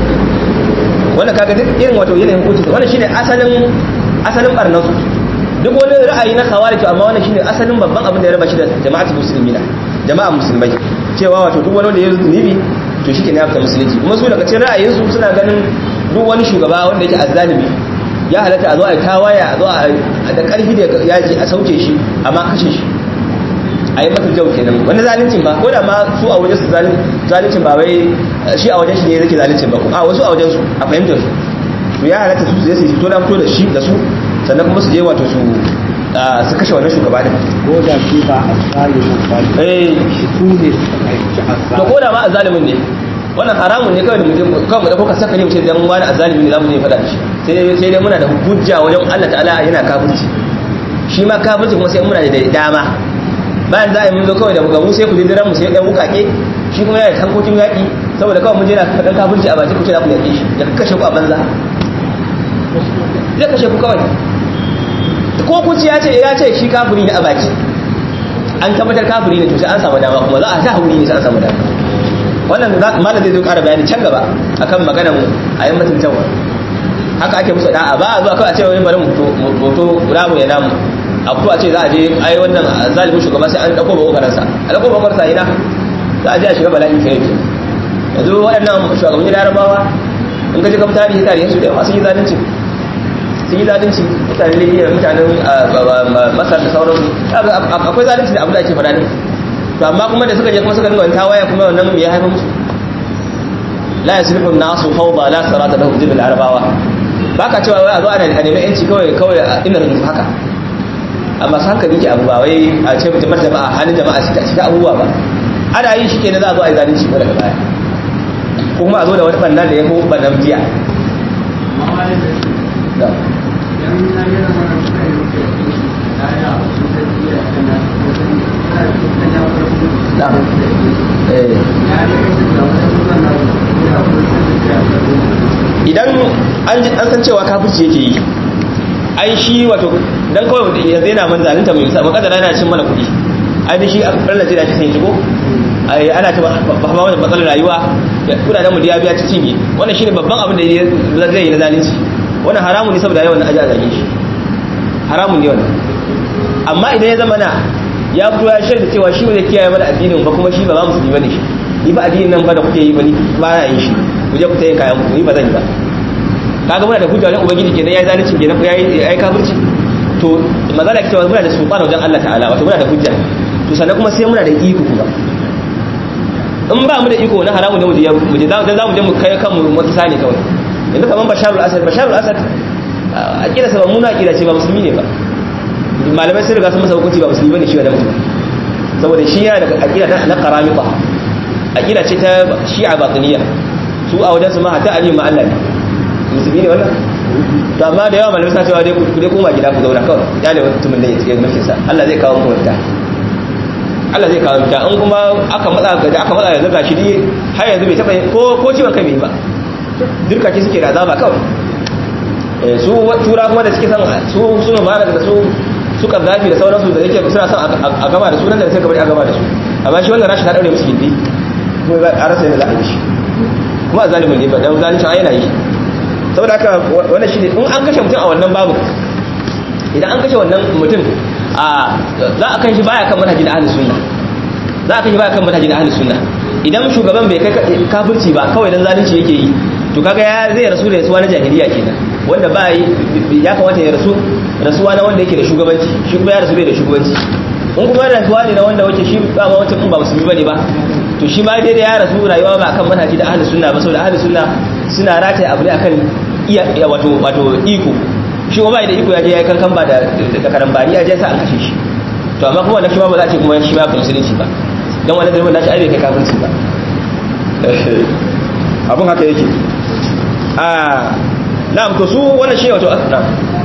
wannan kaga duk irin wato yanayin hukunci wannan shine asalin asalin barnan su duk wani ra'ayi na khawarij amma wannan shine asalin babban abin da ya raba shi da jama'atul muslimina jama'a musulmai cewa wato duk wani wanda ya zunubi to shi kenan ya fita musulunci kuma su daga cikin ra'ayin su suna ganin duk wani shugaba wanda yake azzalimi ya halatta a zo a yi tawaya a zo a da karfi da yaji a sauke shi amma kashe shi a yi masa jau kenan wani zalincin ba ko da ma su a wajen su zalincin ba wai shi a wajen shi ne zake zalincin ba a wasu a wajen su a fahimtar su to ya halatta su zai su fito na fito da shi da su sannan kuma su je wato su su kashe wannan shugaba din ko da shi ba a zalimin ba eh shi su ne suka aiki a to ko da ma azalimin ne wannan haramun ne kawai da mutum kawai mu da kuka saka ne mu ce dan wani azalimi ne zamu je fada da shi sai dai sai dai muna da hujja wajen Allah ta'ala yana kafirci shi ma kafirci kuma sai muna da dama bayan za a yi mun zo kawai da bugamu sai ku je diran mu sai ɗan wukake shi kuma yana tankokin yaƙi saboda kawai mun je na faɗan kafirci a baki ku ce za ku yaƙe shi ya kashe ku a banza zai kashe ku kawai ko ku ci ya ce ya ce shi kafiri ne a baki an tabbatar kafiri ne to sai an samu dama kuma za a ta hauri ne sai an samu dama wannan malam zai zo ƙara bayani can gaba akan maganar a yi mutuntawa haka ake musu da'a ba a zuwa kawai a ce wani bari mu hoto ramu ya namu a fito a ce za a je ai wannan zalimin shugaba sai an dauko bakokarsa a dauko bakokarsa ina za a je a shiga bala'i kai yake yanzu waɗannan shugabanni larabawa in ka ji ka tarihi tarihin su da yawa sun yi zalunci sun yi zalunci mutanen libya mutanen masar da sauransu akwai zalunci da abu da ake faɗa ne to amma kuma da suka je kuma suka dinga tawaya kuma wannan ya haifa musu la yasrifu an-nasu fawda la sarata lahum jibil arabawa baka cewa wai a zo ana nemi yanci kawai kawai ina rubutu haka amma su hankali ke abu ba wai a ce mutum jama'a halin jama'a shi ta abubuwa ba ana yin shi kenan za a zo a yi zalunci ko daga baya ko kuma a zo da wani banna da ya ko bannan jiya idan an san cewa kafirci yake yi ai shi wato dan kawai yanzu yana man zalunta mai sa makadara yana cin mana kuɗi ai shi Allah zai dace sai shigo ai ana ta ba ma wannan matsalar rayuwa kudaden mu da ya biya ci cinye wannan shine babban abin da zai yi na zalunci wannan haramun ne saboda yawan aja zage shi haramun ne wannan amma idan ya zama na ya fito ya shaida cewa shi zai kiyaye mana addinin ba kuma shi ba za mu musulmi bane shi ni ba addinin nan ba da kuke yi ba ni ba na yin shi ku je ku tayi kayan ku ni ba zan yi ba kaga muna da hujja wajen ubangiji kenan yayi zalunci kenan yayi yayi kafirci to mazala ke cewa muna da sultan wajen Allah ta'ala wato muna da hujja to sannan kuma sai muna da iko kuma in ba mu da iko na haramu ne mu je mu je dan zamu je mu kai kanmu wata sani kawai yanzu kaman basharul asad basharul asad akida sa ba muna akida ce ba musulmi ne ba malamai sun riga sun masa hukunci ba musulmi bane shi da mutum saboda shi yana da akida na qaramita akida ce ta shi'a batiniya su a wajen su ma hatta ali ma Allah ne musulmi ne wannan to amma da yawa malamai suna cewa dai ku dai koma gida ku zauna kawai ya ne mutumin da ya tsige mafi sa Allah zai kawo muku mafita Allah zai kawo mafita in kuma aka matsa ga aka matsa yanzu gashi dai har yanzu bai taba ko ko ciwon kai bai ba dirka ki suke da azaba kawai eh su tura kuma da suke son su su ma da su su zafi da sauransu da yake suna son a gama da sunan da sai gaba a gama da su amma shi wannan rashi ta daure musu gindi kuma a rasa yadda za a yi shi kuma a zalimin ne ba dan zalincin ai yana yi saboda haka wannan shine in an kashe mutum a wannan babu idan an kashe wannan mutum a za a kan shi baya kan manhajin ahlus sunna za a kan shi baya kan manhajin ahlus sunna idan shugaban bai kai kafirci ba kawai dan zalunci yake yi to kaga ya zai rasu da rasuwa na jahiliya kenan wanda ba ya kamata ya rasu rasuwa na wanda yake da shugabanci shi kuma ya rasu da shugabanci in kuma rasuwa ne na wanda wace shi ba ma wancan ba musulmi bane ba to shi ma dai da ya rasu rayuwa ba kan manhaji da ahlus sunna ba saboda ahlus sunna suna rataye abu ne akan iya wato wato iko shi kuma bai da iko ya je ya kankan ba da da karambani ya je sa an kashe shi to amma kuma wannan shi ma ba za a ce kuma shi ma ba musulunci ba dan wannan dalilin nashi ai bai kai kafirci ba abun haka yake a na'am to su wannan shi wato na'am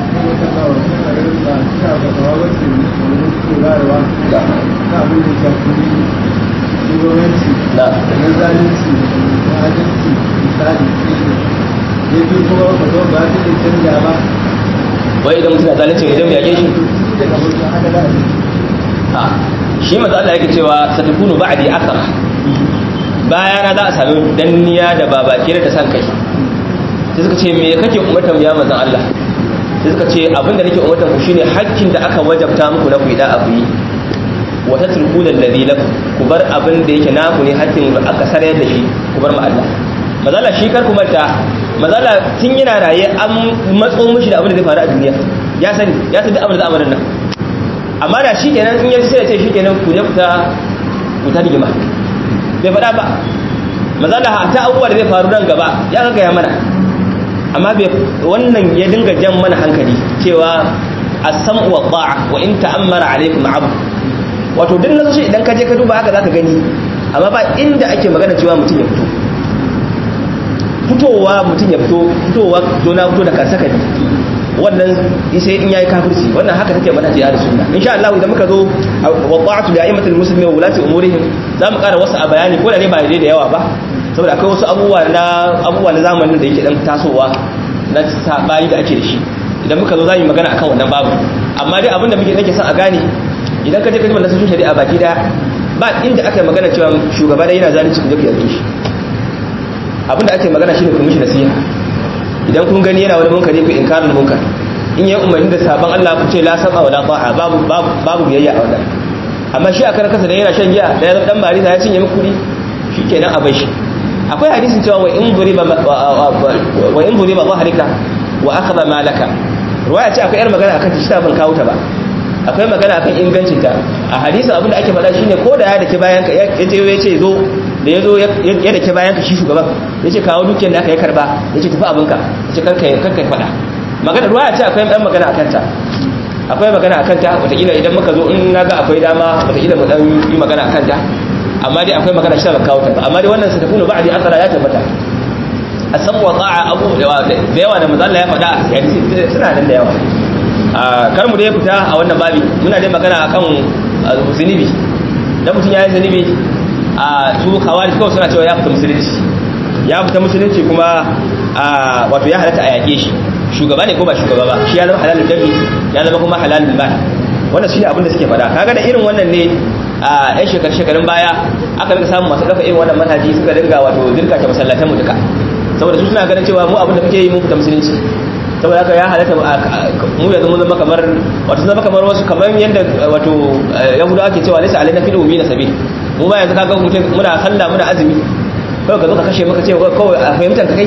da na zalunci da adalci misali ya fi kuma ba zo ba su da canja ba wai idan mutum na zalunci idan ya yake shi daga wajen haka da a shi maza Allah yake cewa satakunu ba'di athara bayana za a sami danniya da babakire da san kai sai suka ce me kake umartar ya manzon Allah sai suka ce abinda nake umartar ku shine hakkin da aka wajabta muku na ku yi da abu yi wa tatrukuna alladhi lakum ku bar abin da yake naku ne hakkin da aka sarayar da shi ku bar ma Allah mazala shi kar ku manta mazala tun yana raye an matso mishi da abin da zai faru a duniya ya sani ya sani abin da zamanin nan amma da shi kenan in yaji sai ya ce shi kenan ku je ku ta ku ta rigima bai faɗa ba mazala ta abubuwa da zai faru nan gaba ya ga ya mana amma bai wannan ya dinga jan mana hankali cewa as-sam'u wa ta'a wa in ta'ammara alaykum 'abd wato duk na shi idan ka je ka duba haka zaka gani amma ba inda ake magana cewa mutum ya fito fitowa mutum ya fito fitowa zo na fito da kansa kadi wannan sai in yayi kafirci wannan haka take mana jihar sunna insha Allah idan muka zo wa ta'atu li a'immatil muslimin wa ulati umurihim za mu ƙara wasu a bayani ko da ne ba da yawa ba saboda akwai wasu abubuwa na abubuwa na zamanin da yake dan tasowa na sabani da ake da shi idan muka zo za mu magana akan wannan babu amma dai abinda muke nake son a gane idan ka je ka ji nasoshin shari'a baki daya ba inda aka yi magana cewa shugaba da yana zalunci ku je ku yarda shi abinda ake magana shine ku mishi nasiha idan kun gani yana wani munkari ku inkarul munkar in yayi umarni da saban Allah ku ce la saba wala ta'a babu babu babu biyayya a wannan amma shi a karkasa da yana shan giya da ya dan marisa ya cinye muku kudi shikenan a bai shi akwai hadisin cewa wa in duriba wa in duriba dhahrika wa akhadha malaka ruwaya ce akwai yar magana akan shi ta ban kawo ta ba akwai magana akan ingancin ta a hadisin abinda ake faɗa shine ko da ya dake bayan ka ya je ya ce zo da ya zo ya dake bayan ka shi shugaban ya ce kawo dukiyar da aka yi karba ya ce tafi abinka ya ce karka karka faɗa magana ruwaya ce akwai ɗan magana akan ta akwai magana akan ta wataƙila idan muka zo in na ga akwai dama wataƙila mu ɗan yi magana akan ta amma dai akwai magana shi ba kawo ta ba amma dai wannan sa tafi ba'di asara ya tabbata a san wa ta'a abu da yawa da manzo Allah ya faɗa hadisi suna nan da yawa kar mu dai fita a wannan babi muna dai magana akan zunubi dan mutum ya yi zunubi a su khawarij kawai suna cewa ya fita musulunci ya fita musulunci kuma wato ya halatta a yake shi shugaba ne ko ba shugaba ba shi ya zama halalul dami ya zama kuma halalul mal wannan shine abin da suke faɗa kaga da irin wannan ne a yan shekar shekarun baya aka rika samun masu ɗauka irin wannan manhaji suka dinga wato dirka ta masallatan mu duka saboda su suna ganin cewa mu abin da muke yi mun fita musulunci saboda haka ya halatta mu yanzu mun zama kamar wato zama kamar wasu kamar yadda wato yahudawa ke cewa laysa alaina fil ummi nasabi mu ma yanzu kaga mutum muna sallah muna azumi kawai ka zo ka kashe maka ce kawai a fahimtar ka kai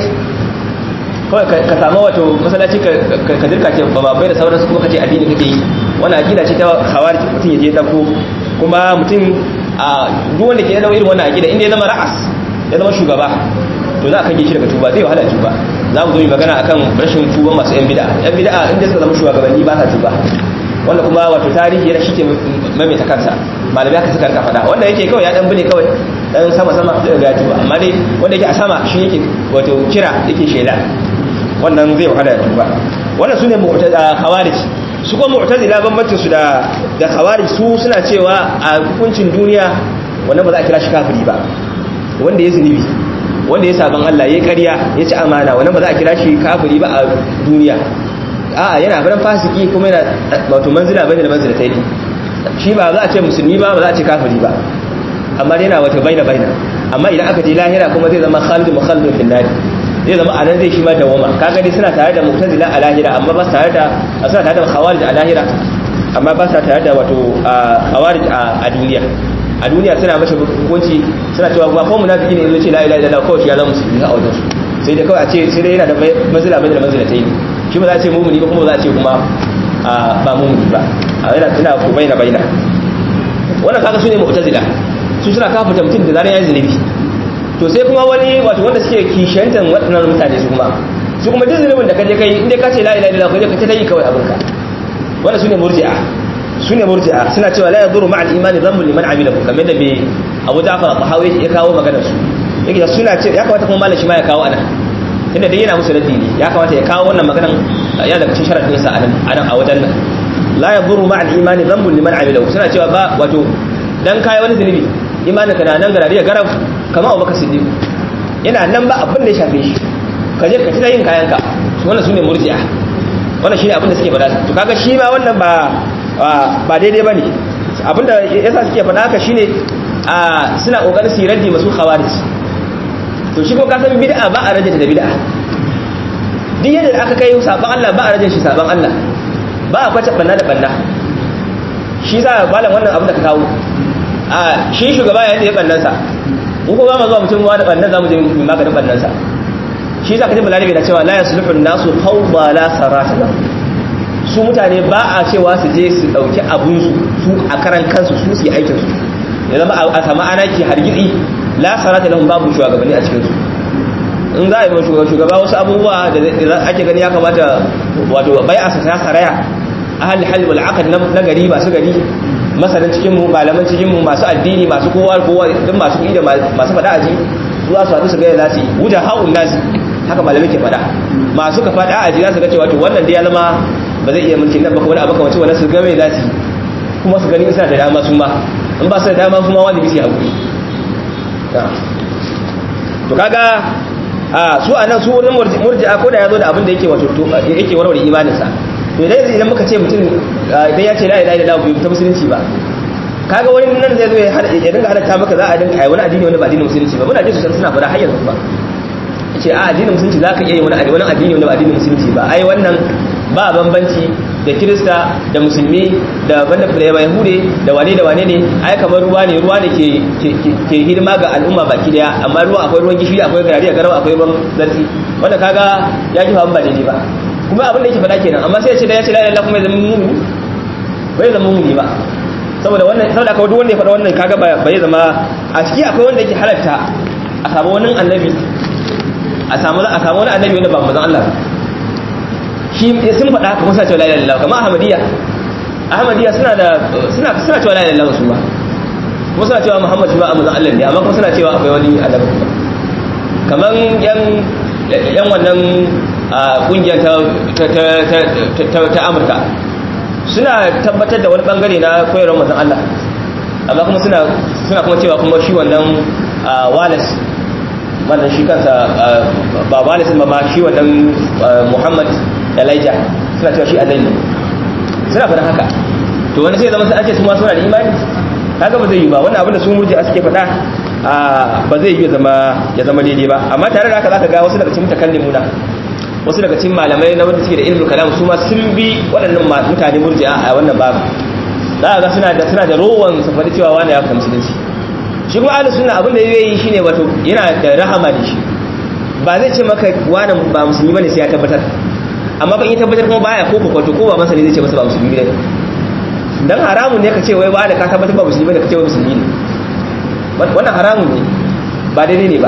kawai ka samu wato masallaci ka dirka ce ba bai da sauransu kuma ka ce addini kake yi wannan aqida ce ta khawarij mutum ya je dako kuma mutum a duk wanda ke da irin wannan aqida inda ya zama ra'as ya zama shugaba to za a kan shi daga tuba zai wahala tuba za mu zo yi magana akan rashin tuba masu yan bid'a yan bid'a inda suka zama shugabanni ba sa tuba wanda kuma wato tarihi yana shike maimaita kansa malamai haka suka rika faɗa wanda yake kawai ya dan bune kawai dan sama sama zai ga tuba amma dai wanda yake a sama shi yake wato kira yake shela wannan zai wahala ya tuba wannan sune mu'tazila khawarij su kuma mu'tazila bambancin su da da khawarij su suna cewa a hukuncin duniya wannan ba za a kira shi kafiri ba wanda ya zunubi wanda ya saban Allah ya ƙarya ya ci amana wannan ba za a kira shi kafiri ba a duniya a'a yana faran fasiki kuma yana wato manzila bane da manzila tayi shi ba za a ce musulmi ba ba za a ce kafiri ba amma yana wata baina baina amma idan aka je lahira kuma zai zama khalid mukhalid fil nar zai zama anan zai shi ma dawama kaga dai suna tare da mu'tazila a lahira amma ba su tare da suna tare da khawarij a lahira amma ba su tare da wato khawarij a duniya a duniya suna mashi hukunci suna cewa ba ko munafiki ne yazo ce la ilaha illallah kawai ya zama musulmi a wajen su sai dai kawai a ce sai dai yana da manzila bai da manzila ta yi shi ba za a ce mumuni ba kuma ba za a ce kuma ba mumuni ba a yana suna ko baina baina wannan kaga su ne mu'tazila su suna kafa mutum da zaran yayi zunubi to sai kuma wani wato wanda suke kishantan waɗannan mutane su kuma su kuma duk zunubin da kaje kai inda ka ce la ilaha illallah kaje ka ta yi kawai abinka wannan su ne murji'a su ne murji'a suna cewa la yadurru ma'al imani dhanbun liman amilahu kamar da bai Abu Ja'far al-Tahawi ya kawo maganar su yake suna ce ya kamata kuma malam shi ma ya kawo anan tunda dai yana musu raddi ne ya kamata ya kawo wannan maganar ya daga cikin sharadin sa anan anan a wajen nan la yadurru ma'al imani dhanbun liman amilahu suna cewa ba wato dan kai wani zunubi imanin ka na nan garari ya garab kamar Abubakar Siddiq yana nan ba abin da ya shafe shi ka je ka ci yin kayan ka wannan sune murji'a wannan shine abin da suke faɗa to kaga shi ma wannan ba ba daidai ba ne abinda yasa suke faɗa haka shine suna ƙoƙarin su raddi masu khawarij to shi ko kasan bid'a ba a rajin da bid'a duk yadda aka kai saban Allah ba a rajin shi saban Allah ba a kwace banna da banna shi za a balan wannan abin da ka kawo a shi shugaba yayin da ya bannan sa mu ko ba mu zuwa mutum wa da bannan zamu je mu maganin bannan sa shi za ka ji balarabe na cewa la yasluhu an-nasu fawda la sarata lahu su mutane ba a cewa su je su dauki abunsu su a karan kansu su su yi aikinsu ya zama a sama ana ke hargitsi la sarata lahum babu shugabanni a cikinsu in za a yi shugaba wasu abubuwa da ake gani ya kamata wato bai a ta saraya a hali hali wal aqd na gari masu gari masanin cikin mu malaman cikin mu masu addini masu kowa kowa duk masu kuɗi da masu fada aji zuwa su haɗu su ga za su yi wuja haun nasi haka malamai ke fada masu ka fada aji za su ga cewa to wannan da ya zama ba zai iya mulkin nan ba kuma abu kamar wani su game za su kuma su gani suna da dama su ma in ba su da dama kuma wajibi su haƙuri to kaga a su a nan su wurin murji'a ko da ya zo da abin da yake wato yake warware imaninsa to idan idan muka ce mutum idan ya ce la ilaha illallah bai ta musulunci ba kaga wani nan zai zo ya dinga halatta maka za a dinga ai wani addini wani ba addinin musulunci ba muna ji su suna fara har yanzu ba ce a addinin musulunci za ka iya yi wani addini wani ba addinin musulunci ba ai wannan ba bambanci da kirista da musulmi da banda da yahude da wane da wane ne ai kamar ruwa ne ruwa ne ke ke hidima ga al'umma baki daya amma ruwa akwai ruwan gishiri akwai garari garau akwai ruwan zarfi wanda kaga ya ji ba daidai ba kuma abin da yake faɗa kenan amma sai ya ce da ya ce la ilaha kuma ya zama mumini bai zama mumini ba saboda wannan saboda akwai duk wanda ya faɗa wannan kaga bai zama a ciki akwai wanda yake halatta a samu wani annabi a samu a samu wani annabi wanda ba manzon Allah shi sun faɗa haka kuma suna cewa la ilaha illallah kamar ahmadiyya ahmadiyya suna da suna suna cewa la ilaha illallah su ba kuma suna cewa muhammad shi ba a manzon Allah ne amma kuma suna cewa akwai wani annabi kuma kamar yan yan wannan kungiyar ta ta ta Amurka suna tabbatar da wani bangare na koyarwar manzon Allah amma kuma suna suna kuma cewa kuma shi wannan Wallace wannan shi kansa ba Wallace ba ma shi wannan Muhammad Elijah suna cewa shi annabi suna faɗa haka to wani sai zama sai ake su ma suna da imani kaga ba zai yi ba wannan abin da su murji suke faɗa ba zai yi zama ya zama daidai ba amma tare da haka zaka ga wasu daga cikin mutakallimuna wasu daga cikin malamai na wanda suke da ilmul kalam su ma sun bi waɗannan mutane murji'a a wannan babu za ga suna da suna da rowan su faɗi cewa wani ya fita musulunci shi kuma ahlus sunna abin da zai yi shine wato yana da rahama da shi ba zai ce maka wani ba musulmi bane sai ya tabbatar amma ban yi tabbatar kuma baya ko kokoto ko ba masa ne zai ce masa ba musulmi bane dan haramun ne ka ce wai wani ka tabbatar ba musulmi bane ka ce wai musulmi ne wannan haramun ne ba daidai ne ba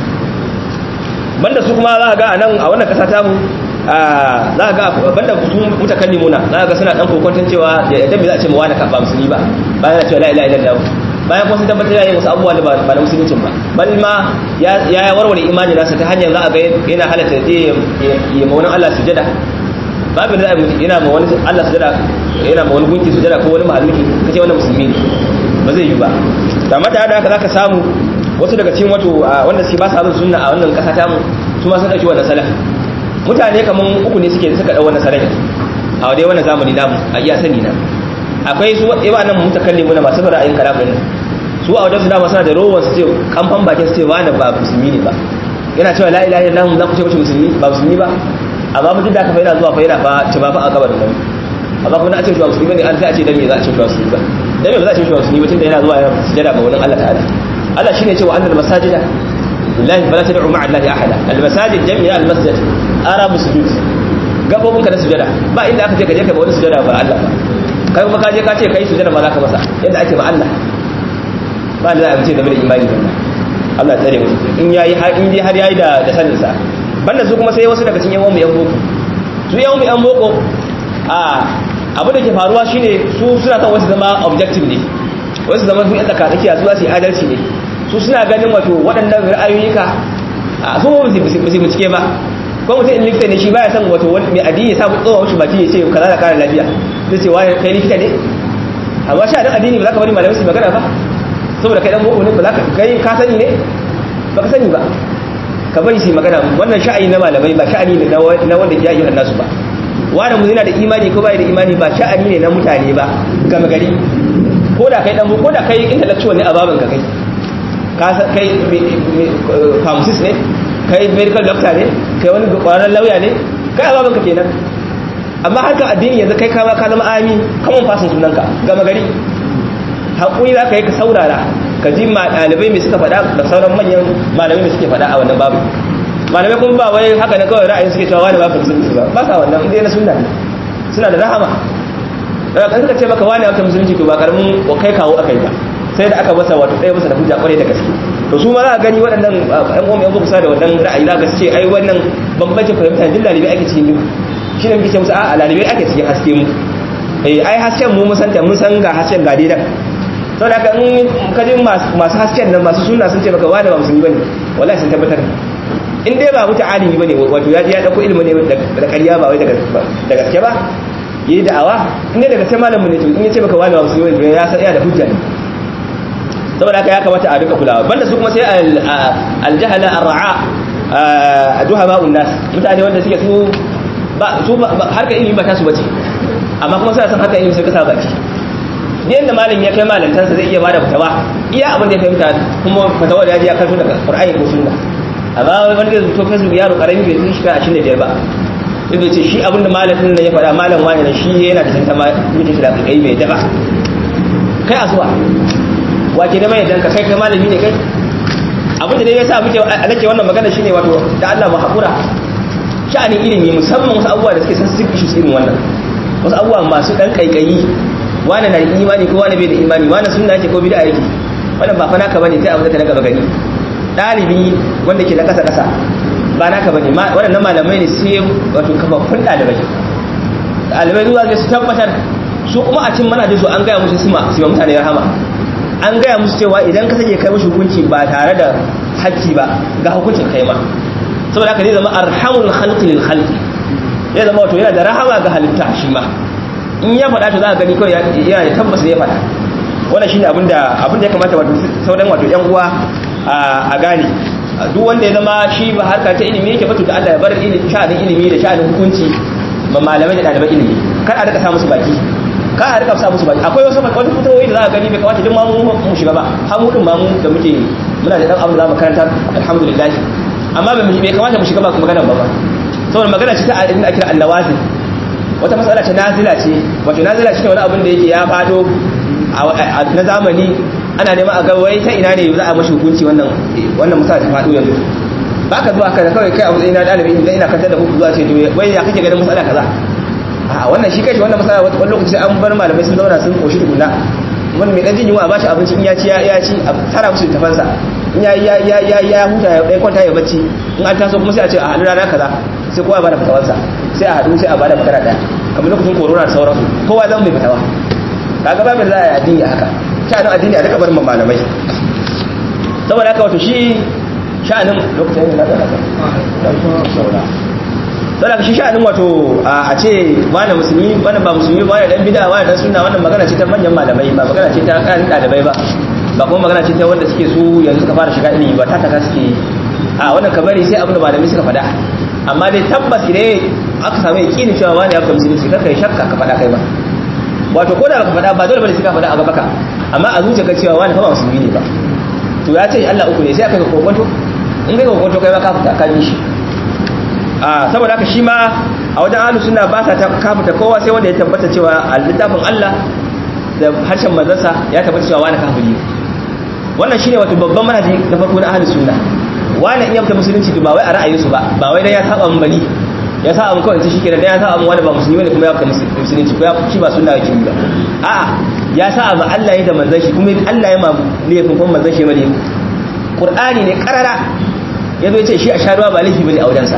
banda su kuma za a ga a nan a wannan kasa tamu za a ga banda su mutakalli muna za a ga suna dan kokonton cewa yadda bai za a ce mawa na kafa musulmi ba bayan na cewa la ilaha illallah bayan kuma sun tabbatar yayin wasu abubuwa da ba na musuluncin ba bal ma ya warware imani nasa ta hanyar za a ga yana halatta je ya ma wani Allah sujada babu da yana ma wani Allah sujada yana ma wani gunki sujada ko wani mahaluki kace wannan musulmi ne ba zai yi ba amma tare da haka zaka samu wasu daga cikin wato wanda suke ba su abin sunna a wannan kasa tamu su ma sun dauki wannan salaf mutane kaman uku ne suke suka dau wannan salaf a dai wannan zamani namu a iya sani na akwai su yawa nan mutakallimu na masu ra'ayin kalamin nan su a wajen su dama suna da rowan su ce kamfan bakin su ce wani ba musulmi ne ba yana cewa la ilaha illallah za ku ce mashi musulmi ba musulmi ba amma fa duk da aka fa yana zuwa fa yana fa ce ba fa a kabarin nan amma kuma na ce cewa musulmi ne an sai a ce dan me za a ce cewa musulmi ba dan me ba za a ce cewa musulmi ba tunda yana zuwa yana sujada ga wani Allah ta'ala Allah shine cewa annal masajida lillahi fala tad'u ma'a allahi ahada al masajid jami'a al masjid arabu sujud gabobin ka na sujada ba inda aka ce ka je ka ba wani sujada ba Allah ba kai kuma ka je ka ce kai sujada ma za ka masa yadda ake ba Allah ba da za a ce game da imani ba Allah tsare mu in yayi har in dai har yayi da da sanin sa banda su kuma sai wasu daga cikin yawan mu yan boko su yawan mu yan boko a abu da ke faruwa shine su suna kan wasu zama objective ne wasu zama su yan tsaka tsakiya su za su yi adalci ne su suna ganin wato waɗannan ra'ayoyika a su ba su bincike ba ko mutum in likita ne shi baya son wato wani mai addini ya samu tsohon shi baki ya ce kaza da kare lafiya zai ce wani kai likita ne amma sha dan addini ba za ka bari malamai su magana ba saboda kai dan boko ne ba za ka kai ka sani ne ba ka sani ba ka bari su magana wannan sha'ani na malamai ba sha'ani ne na wanda ke yi nasu ba wani mu yana da imani ko bai da imani ba sha'ani ne na mutane ba gama gari ko da kai dan ko da kai intellectual ne a baban ka kai ka kai pharmacist ne kai medical doctor ne kai wani kwararren lauya ne kai a baban ka kenan amma harkar addini yanzu kai kama ka zama ami kaman fasin sunanka gama gari haƙuri za ka yi ka saurara ka ji ɗalibai mai suka faɗa da sauran manyan malamai mai suke faɗa a wannan babu malamai kuma ba wai haka na kawai ra'ayin suke cewa wani ba musulunci ba ba sa wannan inda na sunna ne suna da rahama daga kan suka ce maka wani aka musulunci to ba karamin kai kawo aka yi ba sai da aka masa wato ɗaya masa da hujja kwarai da gaske to su ma za a gani waɗannan ƴan uwan ƴan kusa da wannan ra'ayi za ka ce ai wannan bambancin fahimta duk lalibai ake cikin duhu shi ne muke ce musu a lalibai ake cikin haske mu ai hasken mu mun san mun san ga hasken ga daidan sau da in kajin masu hasken nan masu suna sun ce baka wani ba musulmi bane wallahi sun tabbatar in dai ba mutu alimi bane wato ya ya dauko ilimi ne da ƙarya ba wai da gaske ba yayi da'awa in dai daga sai malamin ne to in yace baka wani ba musulmi bane ya san iya da hujja ne saboda haka ya kamata a rika kulawa banda su kuma sai aljahala arra'a duhaba unnas mutane wanda suke su ba su harkar ilimi ba ta su bace amma kuma suna san harkar ilimi sai ka sa baki yadda malam ya kai malantansa zai iya bada fatawa iya abin da ya fahimta kuma fatawa da ya ji ya karto daga qur'ani ko sunna amma wanda zai to facebook yaro karami bai tun shiga 25 ba zai ce shi abin da malamin nan ya faɗa malam wani nan shi yana da tanta ma muke shi da kai bai daba kai asuwa wace da mai danka kai kai malami ne kai abin da dai yasa muke nake wannan magana shine wato da Allah mu hakura sha'anin ilimi musamman wasu abubuwa da suke sensitive issues irin wannan wasu abubuwa masu dan kaikayi wani na imani ko wani bai da imani wani sunna yake ko bid'a yake wannan ba fa naka bane kai abu da ka daga gani dalibi wanda ke na kasa kasa ba naka bane waɗannan malamai ne sai wato kafaffun dalibai dalibai zuwa ga su tabbatar su kuma a cin manajin su an gaya musu sima su mutane rahama an gaya musu cewa idan ka sake kai mushi hukunci ba tare da hakki ba ga hukuncin kai ma saboda haka zai zama arhamul khalqi lil khalqi zai zama wato yana da rahama ga halitta shi ma in ya faɗa to za a gani kawai yana da tabbas ya faɗa wannan shine abin da abin da ya kamata wato sauran wato yan uwa a gane duk wanda ya zama shi ba harka ta ilimi yake batu da Allah ya bar ilimi sha'anin ilimi da sha'anin hukunci ba malamai da ɗaliban ilimi kar a rika sa musu baki kar a rika sa musu baki akwai wasu wani fitowoyi da za a gani bai kamata duk ma mu mu shiga ba har mu din ma mu da muke muna da dan abu da za mu karanta alhamdulillah amma bai kamata mu shiga ba magana ba ba saboda magana ce ta inda ake annawazin wata matsala ce nazila ce wato nazila shi ne wani abin da yake ya fado na zamani ana neman a ga wai ta ina ne za a mashi hukunci wannan wannan matsala ta fado yanzu ba ka zuwa kana kawai kai a matsayin na dalibi idan ina kantar da hukunci zuwa ce to wai ya kake ganin matsala kaza a wannan shi kai wannan matsala wani lokaci an bar malamai sun zauna sun koshi tukunna wani mai dan jin yunwa a bashi abinci in ya ci ya ci a tara musu tafansa in ya ya ya ya ya huta ya kwanta ya bacci in an taso kuma sai a ce a haɗu rana kaza sai kowa ba da fatawarsa sai a haɗu sai a ba da magana ɗaya kamar lokacin korona da sauransu kowa zan mai fitawa kaga ba mai za a yi addini haka sha'anin addini a duka barin malamai saboda haka wato shi sha'anin lokacin yin nasa haka saboda shi sha'anin wato a ce wani musulmi wani ba musulmi wani dan bida wani dan suna wannan magana ce ta manyan malamai ba magana ce ta ƙarin ɗalibai ba ba kuma magana ce ta wanda suke su yanzu suka fara shiga ilimi ba ta taka suke a wannan kabari sai abin da malamai suka faɗa amma dai tabbas ne aka samu yakinin cewa wani ya fita musulunci kaka yi shakka ka faɗa kai ba wato ko da ka faɗa ba dole bane sai ka faɗa a gaba ka amma a zuciya ka cewa wani fa ba musulmi ne ba to ya ce Allah uku ne sai aka ga kokonto in kai kokonto kai ma ka fita ka bi shi a saboda haka shi ma a wajen ahlus sunna ba sa ta kafuta kowa sai wanda ya tabbata cewa a littafin Allah da harshen manzansa ya tabbata cewa wani kafiri wannan shine wato babban manhaji na farko na ahlus sunna wani in ya fita musulunci ba wai a ra'ayinsu ba ba wai dan ya saba mun bani ya sa abu kawai shi kenan dan ya sa abu wani ba musulmi ne kuma ya fita musulunci ko ya shi ba sunna yake ba a'a ya sa abu Allah ya da manzon shi kuma Allah ya ma laifin kuma manzon shi ma laifin Qur'ani ne karara yazo ya ce shi a sharuwa ba laifi bane a wajensa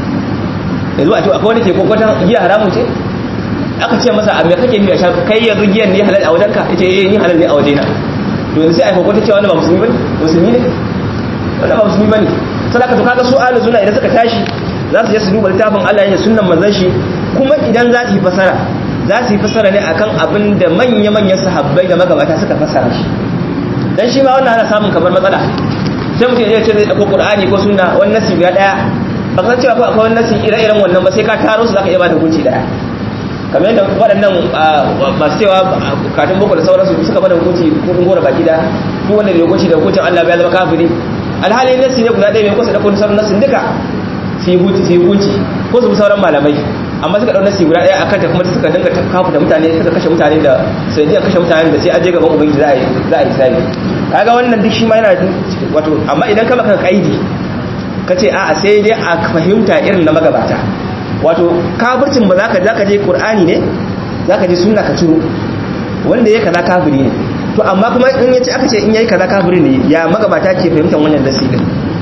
yanzu a ce akwai wani ke kokwatan giya haramun ce aka ce masa a me kake nufi a sha kai yanzu giyan ne halal a wajenka yace eh ni halal ne a wajena to yanzu sai a kokwata cewa wani ba musulmi bane musulmi ne wanda ba musulmi bane sadaka to kaga su ahlus sunna idan suka tashi za su je su duba littafin Allah ne sunnan manzon shi kuma idan za su yi fasara za su yi fasara ne akan abin da manya manyan sahabbai da magabata suka fasara shi dan shi ma wannan ana samun kamar matsala sai mutum ya ce zai dauko qur'ani ko sunna wannan nasi guda daya ba san cewa akwai wani nasi ire-iren wannan ba sai ka taro su zaka iya ba da hukunci daya kamar yadda waɗannan masu cewa katin boko da sauransu suka bada hukunci ko kun gora baki da duk wanda bai hukunci da hukuncin Allah ya zama kafiri alhali nasi ne guda ɗaya mai kusa da kun sauran nasin duka su yi hukunci ko su sauran malamai amma suka ɗau nasi guda ɗaya akan ta kuma suka dinga kafu da mutane suka kashe mutane da sanadiyar kashe mutane da sai an je gaban ubangiji za a yi za a yi sabi kaga wannan duk shi ma yana wato amma idan ka maka kaidi ka ce a'a sai dai a fahimta irin na magabata wato kafircin ba za ka za ka je qur'ani ne za ka je sunna ka ciro wanda ya kaza kafiri ne to amma kuma in yace aka ce in yayi kaza kafiri ne ya magabata ke fahimtar wannan dasi din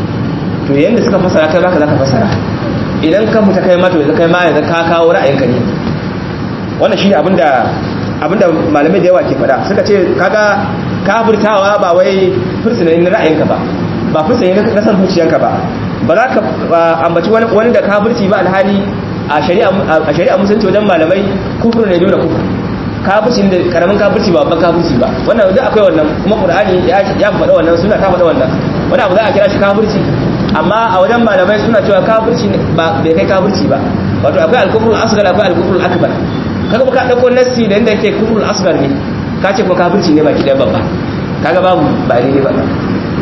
to yanda suka fasara kai zaka zaka fasara idan ka fita kai ma to yanzu kai ma yanzu ka kawo ra'ayinka ne wannan shine abinda abinda malamai da yawa ke faɗa suka ce kaga kafirtawa ba wai fursunan ra'ayinka ba ba fursunan na san zuciyanka ba ba za ka ambaci wani da kafirci ba alhali a shari'a musulunci wajen malamai kufur ne dole kufur kafirci da karamin kafirci ba babban kafirci ba wannan duk akwai wannan kuma qur'ani ya faɗa wannan suna ta faɗa wannan wani abu za a kira shi kafirci amma a wajen malamai suna cewa kafirci ba bai kai kafirci ba wato akwai al-kufrul asghar akwai al-kufrul akbar kaga ka dauko nassi da inda yake kufrul asghar ne ka ce kuma kafirci ne baki da babba kaga babu ba ne ba wanda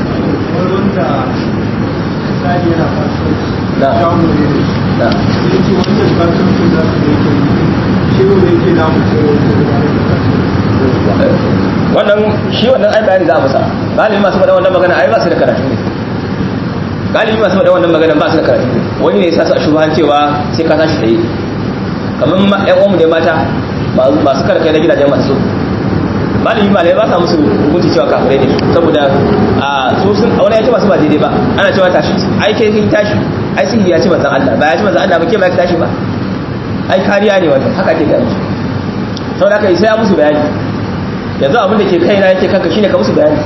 misali yana kasuwanci Na. shago ne na da yake wannan kasuwancin za su da yake shehu da yake na mutum wannan shi wannan ai bayani za a masa galibi masu faɗa wannan magana ai ba su da karatu ne galibi masu faɗa wannan magana ba su da karatu ne wani ne ya sa su a shubahan cewa sai ka tashi tsaye kamar ma- ƴan uwanmu ne mata ba- masu karkai na gidajen masu galibi malai ba sa musu hukunci cewa kafirai ne saboda a su sun wani ya ce masu ba daidai ba ana cewa tashi ai kai kin tashi ai sihiri ya ce manzon Allah ba ya ce manzon Allah ba ke ba ki tashi ba ai kariya ne wannan haka ake gani saboda haka sai ya musu bayani yanzu abin da ke kaina yake kanka shine ka musu bayani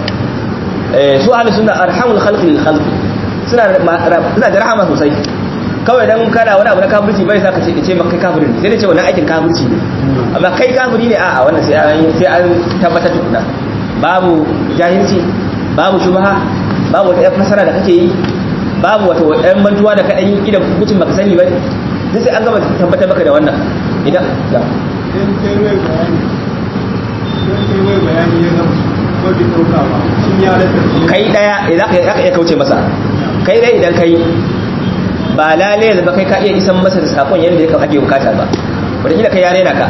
eh su ahlus sunna arhamul khalqi lil khalqi suna da ma- ra- suna da rahama sosai kawai dan kana wani abu na kafirci bai sa ka ce ce maka kai kafiri ne sai da ce wannan aikin kafirci ne amma kai kafiri ne a'a wannan sai an sai an tabbatar tukuna babu jahilci babu shubha babu wata fasara da kake yi babu wata ɗan mantuwa da kaɗan yi idan hukuncin baka sani ba ne duk sai an gama tabbatar maka da wannan idan da in kai mai bayani in kai mai bayani ya zama ko bai ɗauka ba sun ya rasa shi kai daya za ka iya kauce masa kai dai idan kai ba lalai da ba kai ka iya isan masa da sakon yadda ya ake bukata ba wadda kai yare na ka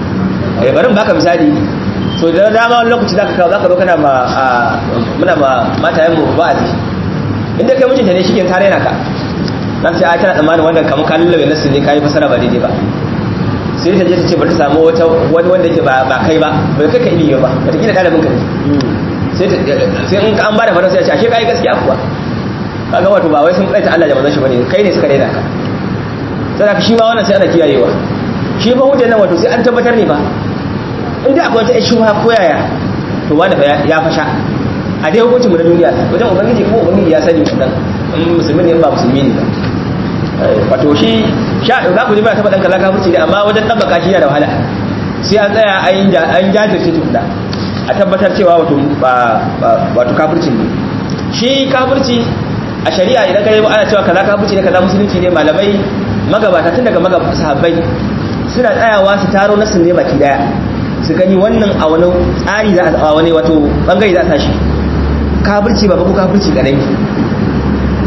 eh barin baka misali so da dama wani lokaci zaka kawo zaka zo kana ma a- muna ma matayen mu wa'azi inda kai mijinta ne shike tare na ka zan ce ai tana tsammanin wannan kamar ka lullabe nasu ne kai fasara ba daidai ba sai ta je ta ce bari ta samu wata wani wanda yake ba ba kai ba bai kai ka ilimi ba wata kila dalibin ka ne sai ta- sai in an bada fara sai a ce ashe kai gaskiya kuwa kaga wato ba wai sun kaita Allah da manzon shi bane kai ne suka daina ka sai ka shi ma wannan sai ana kiyayewa shi ba hujjar nan wato sai an tabbatar ne ba in da akwai wata shubha ko yaya to wanda fa ya- ya fasha a dai hukuncin mu na duniya wajen ubangiji ko ubangiji ya sani wannan in musulmi ne in ba musulmi ne ba Eh, wato shi sha za ku ji ba ta faɗan kaza kafirci ne amma wajen ɗabbaka shi yana da wahala sai an tsaya an yi ja- an jajirce tukuna a tabbatar cewa wato ba ba- wato kafirci ne shi kafirci a shari'a idan ka yi ana cewa kaza kafirci ne kaza musulunci ne malamai magabata tun daga magabata sahabbai suna tsayawa su taro nasin ne baki daya su gani wannan a wani tsari za a wani wato bangare za a tashi kafirci ba ko kafirci kadai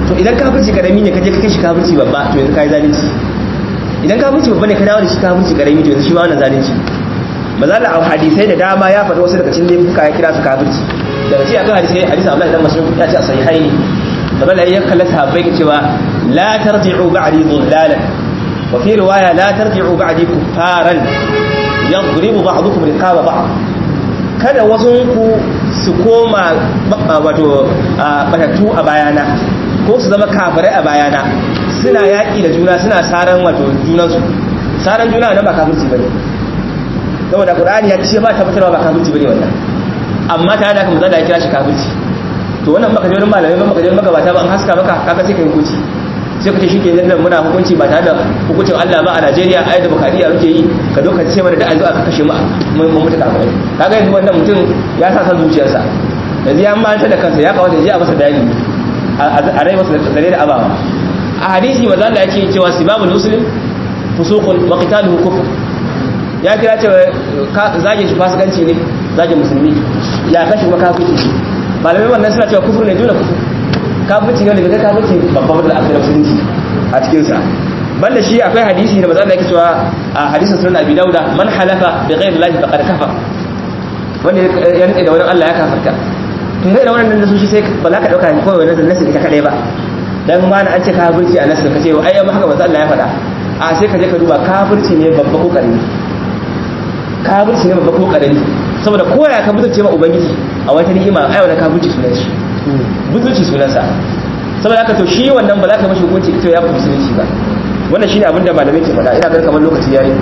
to idan kafirci karami ne ka je ka kai shi kafirci babba to yanzu kai zalunci idan kafirci babba ne ka dawo da shi kafirci karami to yanzu shi ma wannan zalunci mazala a hadisai da dama ya faɗi wasu daga cikin laifuka ya kira su kafirci daga cikin akan hadisai hadisi Allah dan Mas'ud ya ce a sahihaini mazala ya kalla sahabbai ke cewa la tarji'u ba'di dhullalan wa fi riwaya la tarji'u ba'di kuffaran yadribu ba'dukum riqaba ba'd kada wasunku su koma wato batattu a bayana ko su zama kafirai a bayana suna yaƙi da juna suna saran wato junansu saran juna nan ba kafirci bane saboda qur'ani ya ce ba tabbatarwa ba kafirci bane wannan amma tare da haka manzo ya kira shi kafirci to wannan baka je wurin malamai ba baka je magabata ba an haska maka kaga sai ka hukunci sai ka ce shike nan muna hukunci ba tare da hukuncin Allah ba a Najeriya ai da bukariya muke yi ka doka ce mana da azu aka kashe mu mun mutu kafirai kaga yanzu wannan mutum ya sa san zuciyarsa yanzu ya manta da kansa ya kawata ya je a masa bayani a rai masa zare da abawa a hadisi manzo Allah yake cewa sibabul muslim fusuqun wa qitaluhu kufr ya kira cewa zage shi fasikanci ne zage musulmi ya kashi kuma kafirci malamai wannan suna cewa kufur ne dole kufur kafirci ne daga kafirci babban da aka musulunci a cikin sa banda shi akwai hadisi da manzo Allah yake cewa a hadisin sunan Abi Dauda man halafa bi ghayri Allah faqad kafar wanda ya rike da wani Allah ya kafarta to sai da wannan nasu shi sai ba za ka dauka kawai wannan nasu ita kadai ba dan ma na an ce kafirci a nasu ka ce ai amma haka manzo Allah ya faɗa a sai ka je ka duba kafirci ne babba ko karami kafirci ne babba ko karami saboda koya ka mutunce ma ubangiji a wata ni'ima ai wannan kafirci sunan shi mutunci sunan sa saboda haka to shi wannan ba za ka mashi hukunci ita ya fi musulunci ba wannan shine abin da malamai ke faɗa ina ganin kamar lokaci yayi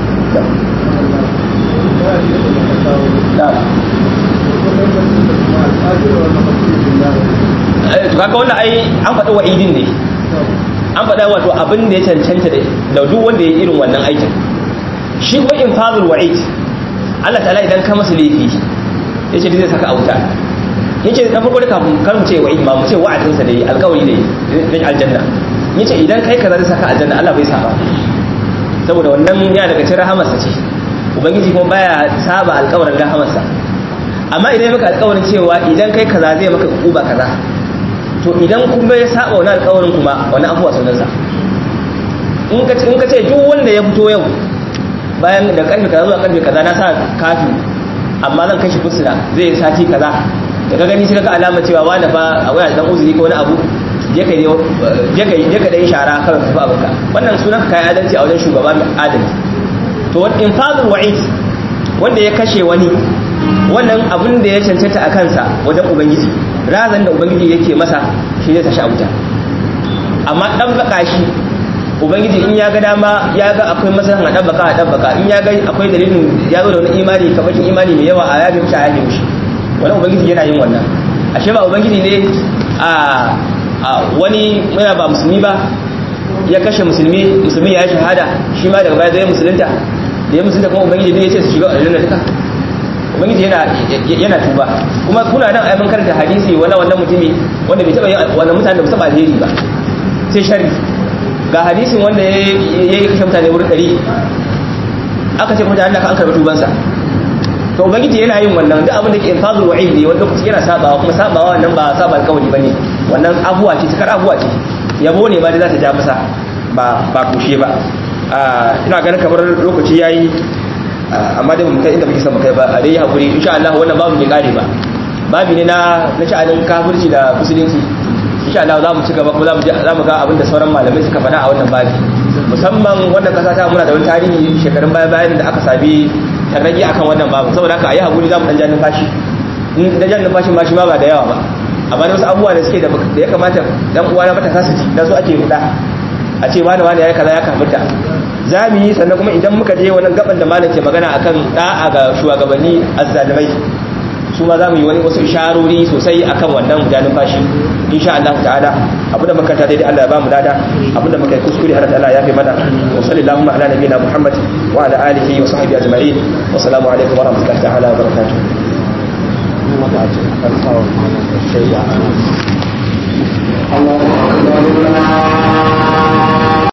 to kaga wannan ai an faɗi wa'idin ne an faɗa wato abin da ya cancanta da duk wanda ya irin wannan aikin shi ko infazul wa'id Allah ta'ala idan ka masa laifi yace zai saka a wuta yace da farko da kafin kar mu ce wa'id ba mu ce wa'adin sa da yi alƙawari da yi aljanna yace idan kai kaza zai saka aljanna Allah bai saba saboda wannan ya daga cikin rahamarsa ce ubangiji kuma baya saba alƙawarin rahamarsa amma idan ya maka alƙawarin cewa idan kai kaza zai maka uba kaza to idan kuma ya saba wani alƙawarin kuma wani abuwa sunansa in ka in ka ce duk wanda ya fito yau bayan da karfe kaza zuwa karfe kaza na sa kafi amma zan kashi fursuna zai yi sati kaza da ka gani sai ka alama cewa wani fa a waya dan uzuri ko wani abu je ka je ka je ka dai shara kan tafi abinka wannan sunan kai adalci a wajen shugaba mai adalci to infazul wa'id wanda ya kashe wani wannan abin da ya cancanta a kansa wajen ubangiji razan da ubangiji yake masa shi zai tashi a wuta amma dan baka shi ubangiji in ya ga dama ya ga akwai masalan a dabbaka a dabbaka in ya ga akwai dalilin ya zo da wani imani kamashin imani mai yawa a yabi mishi a yabi mishi wani ubangiji yana yin wannan ashe ba ubangiji ne a wani yana ba musulmi ba ya kashe musulmi musulmi ya yi shahada shi ma daga baya zai musulunta da ya musulunta kuma ubangiji ne ya ce su shiga aljanna duka ubangiji yana yana tuba kuma kuna nan ayyukan karanta hadisi wala wannan mutumi wanda bai taba yin wannan mutane da ba alheri ba sai sharri ga hadisin wanda ya yi kashe mutane wurin ɗari aka ce kuma da Allah ka an karɓi tubansa to ubangiji yana yin wannan duk abin da ke infazul wa'id ne wanda lokaci yana sabawa kuma sabawa nan ba saba alƙawari bane wannan abuwa ce cikar abuwa ce yabo ne ba da za ta ja masa ba ba kushe ba ina ganin kamar lokaci yayi amma dai mu kai inda muke son mu kai ba a dai hakuri insha Allah wannan babu bai kare ba babu ne na na sha'anin kafirci da musulunci insha Allah za mu ci gaba kuma za mu za mu ga abin da sauran malamai suka faɗa a wannan babi musamman wannan kasa ta muna da wani tarihi shekarun baya bayan da aka sabi tarrage akan wannan babu saboda haka ayi hakuri za mu dan ja numfashi in da jan numfashin ma shi ma ba da yawa ba amma da wasu abubuwa da suke da ya kamata dan uwa na matasa su ji da su ake ruda a ce wani wani yayi kaza ya kafirta za mu yi sannan kuma idan muka je wannan gaban da malam ke magana akan da'a ga shugabanni azzalimai su ma za mu yi wani wasu isharori sosai akan wannan gudanin fashi insha Allah ta'ala abinda muka ta daidai Allah ya bamu dada abinda muka yi kuskure har Allah ya fi mana wa sallallahu ala nabiyina Muhammad wa ala alihi wa sahbihi ajma'in wa assalamu alaikum wa rahmatullahi ta'ala wa barakatuh Allah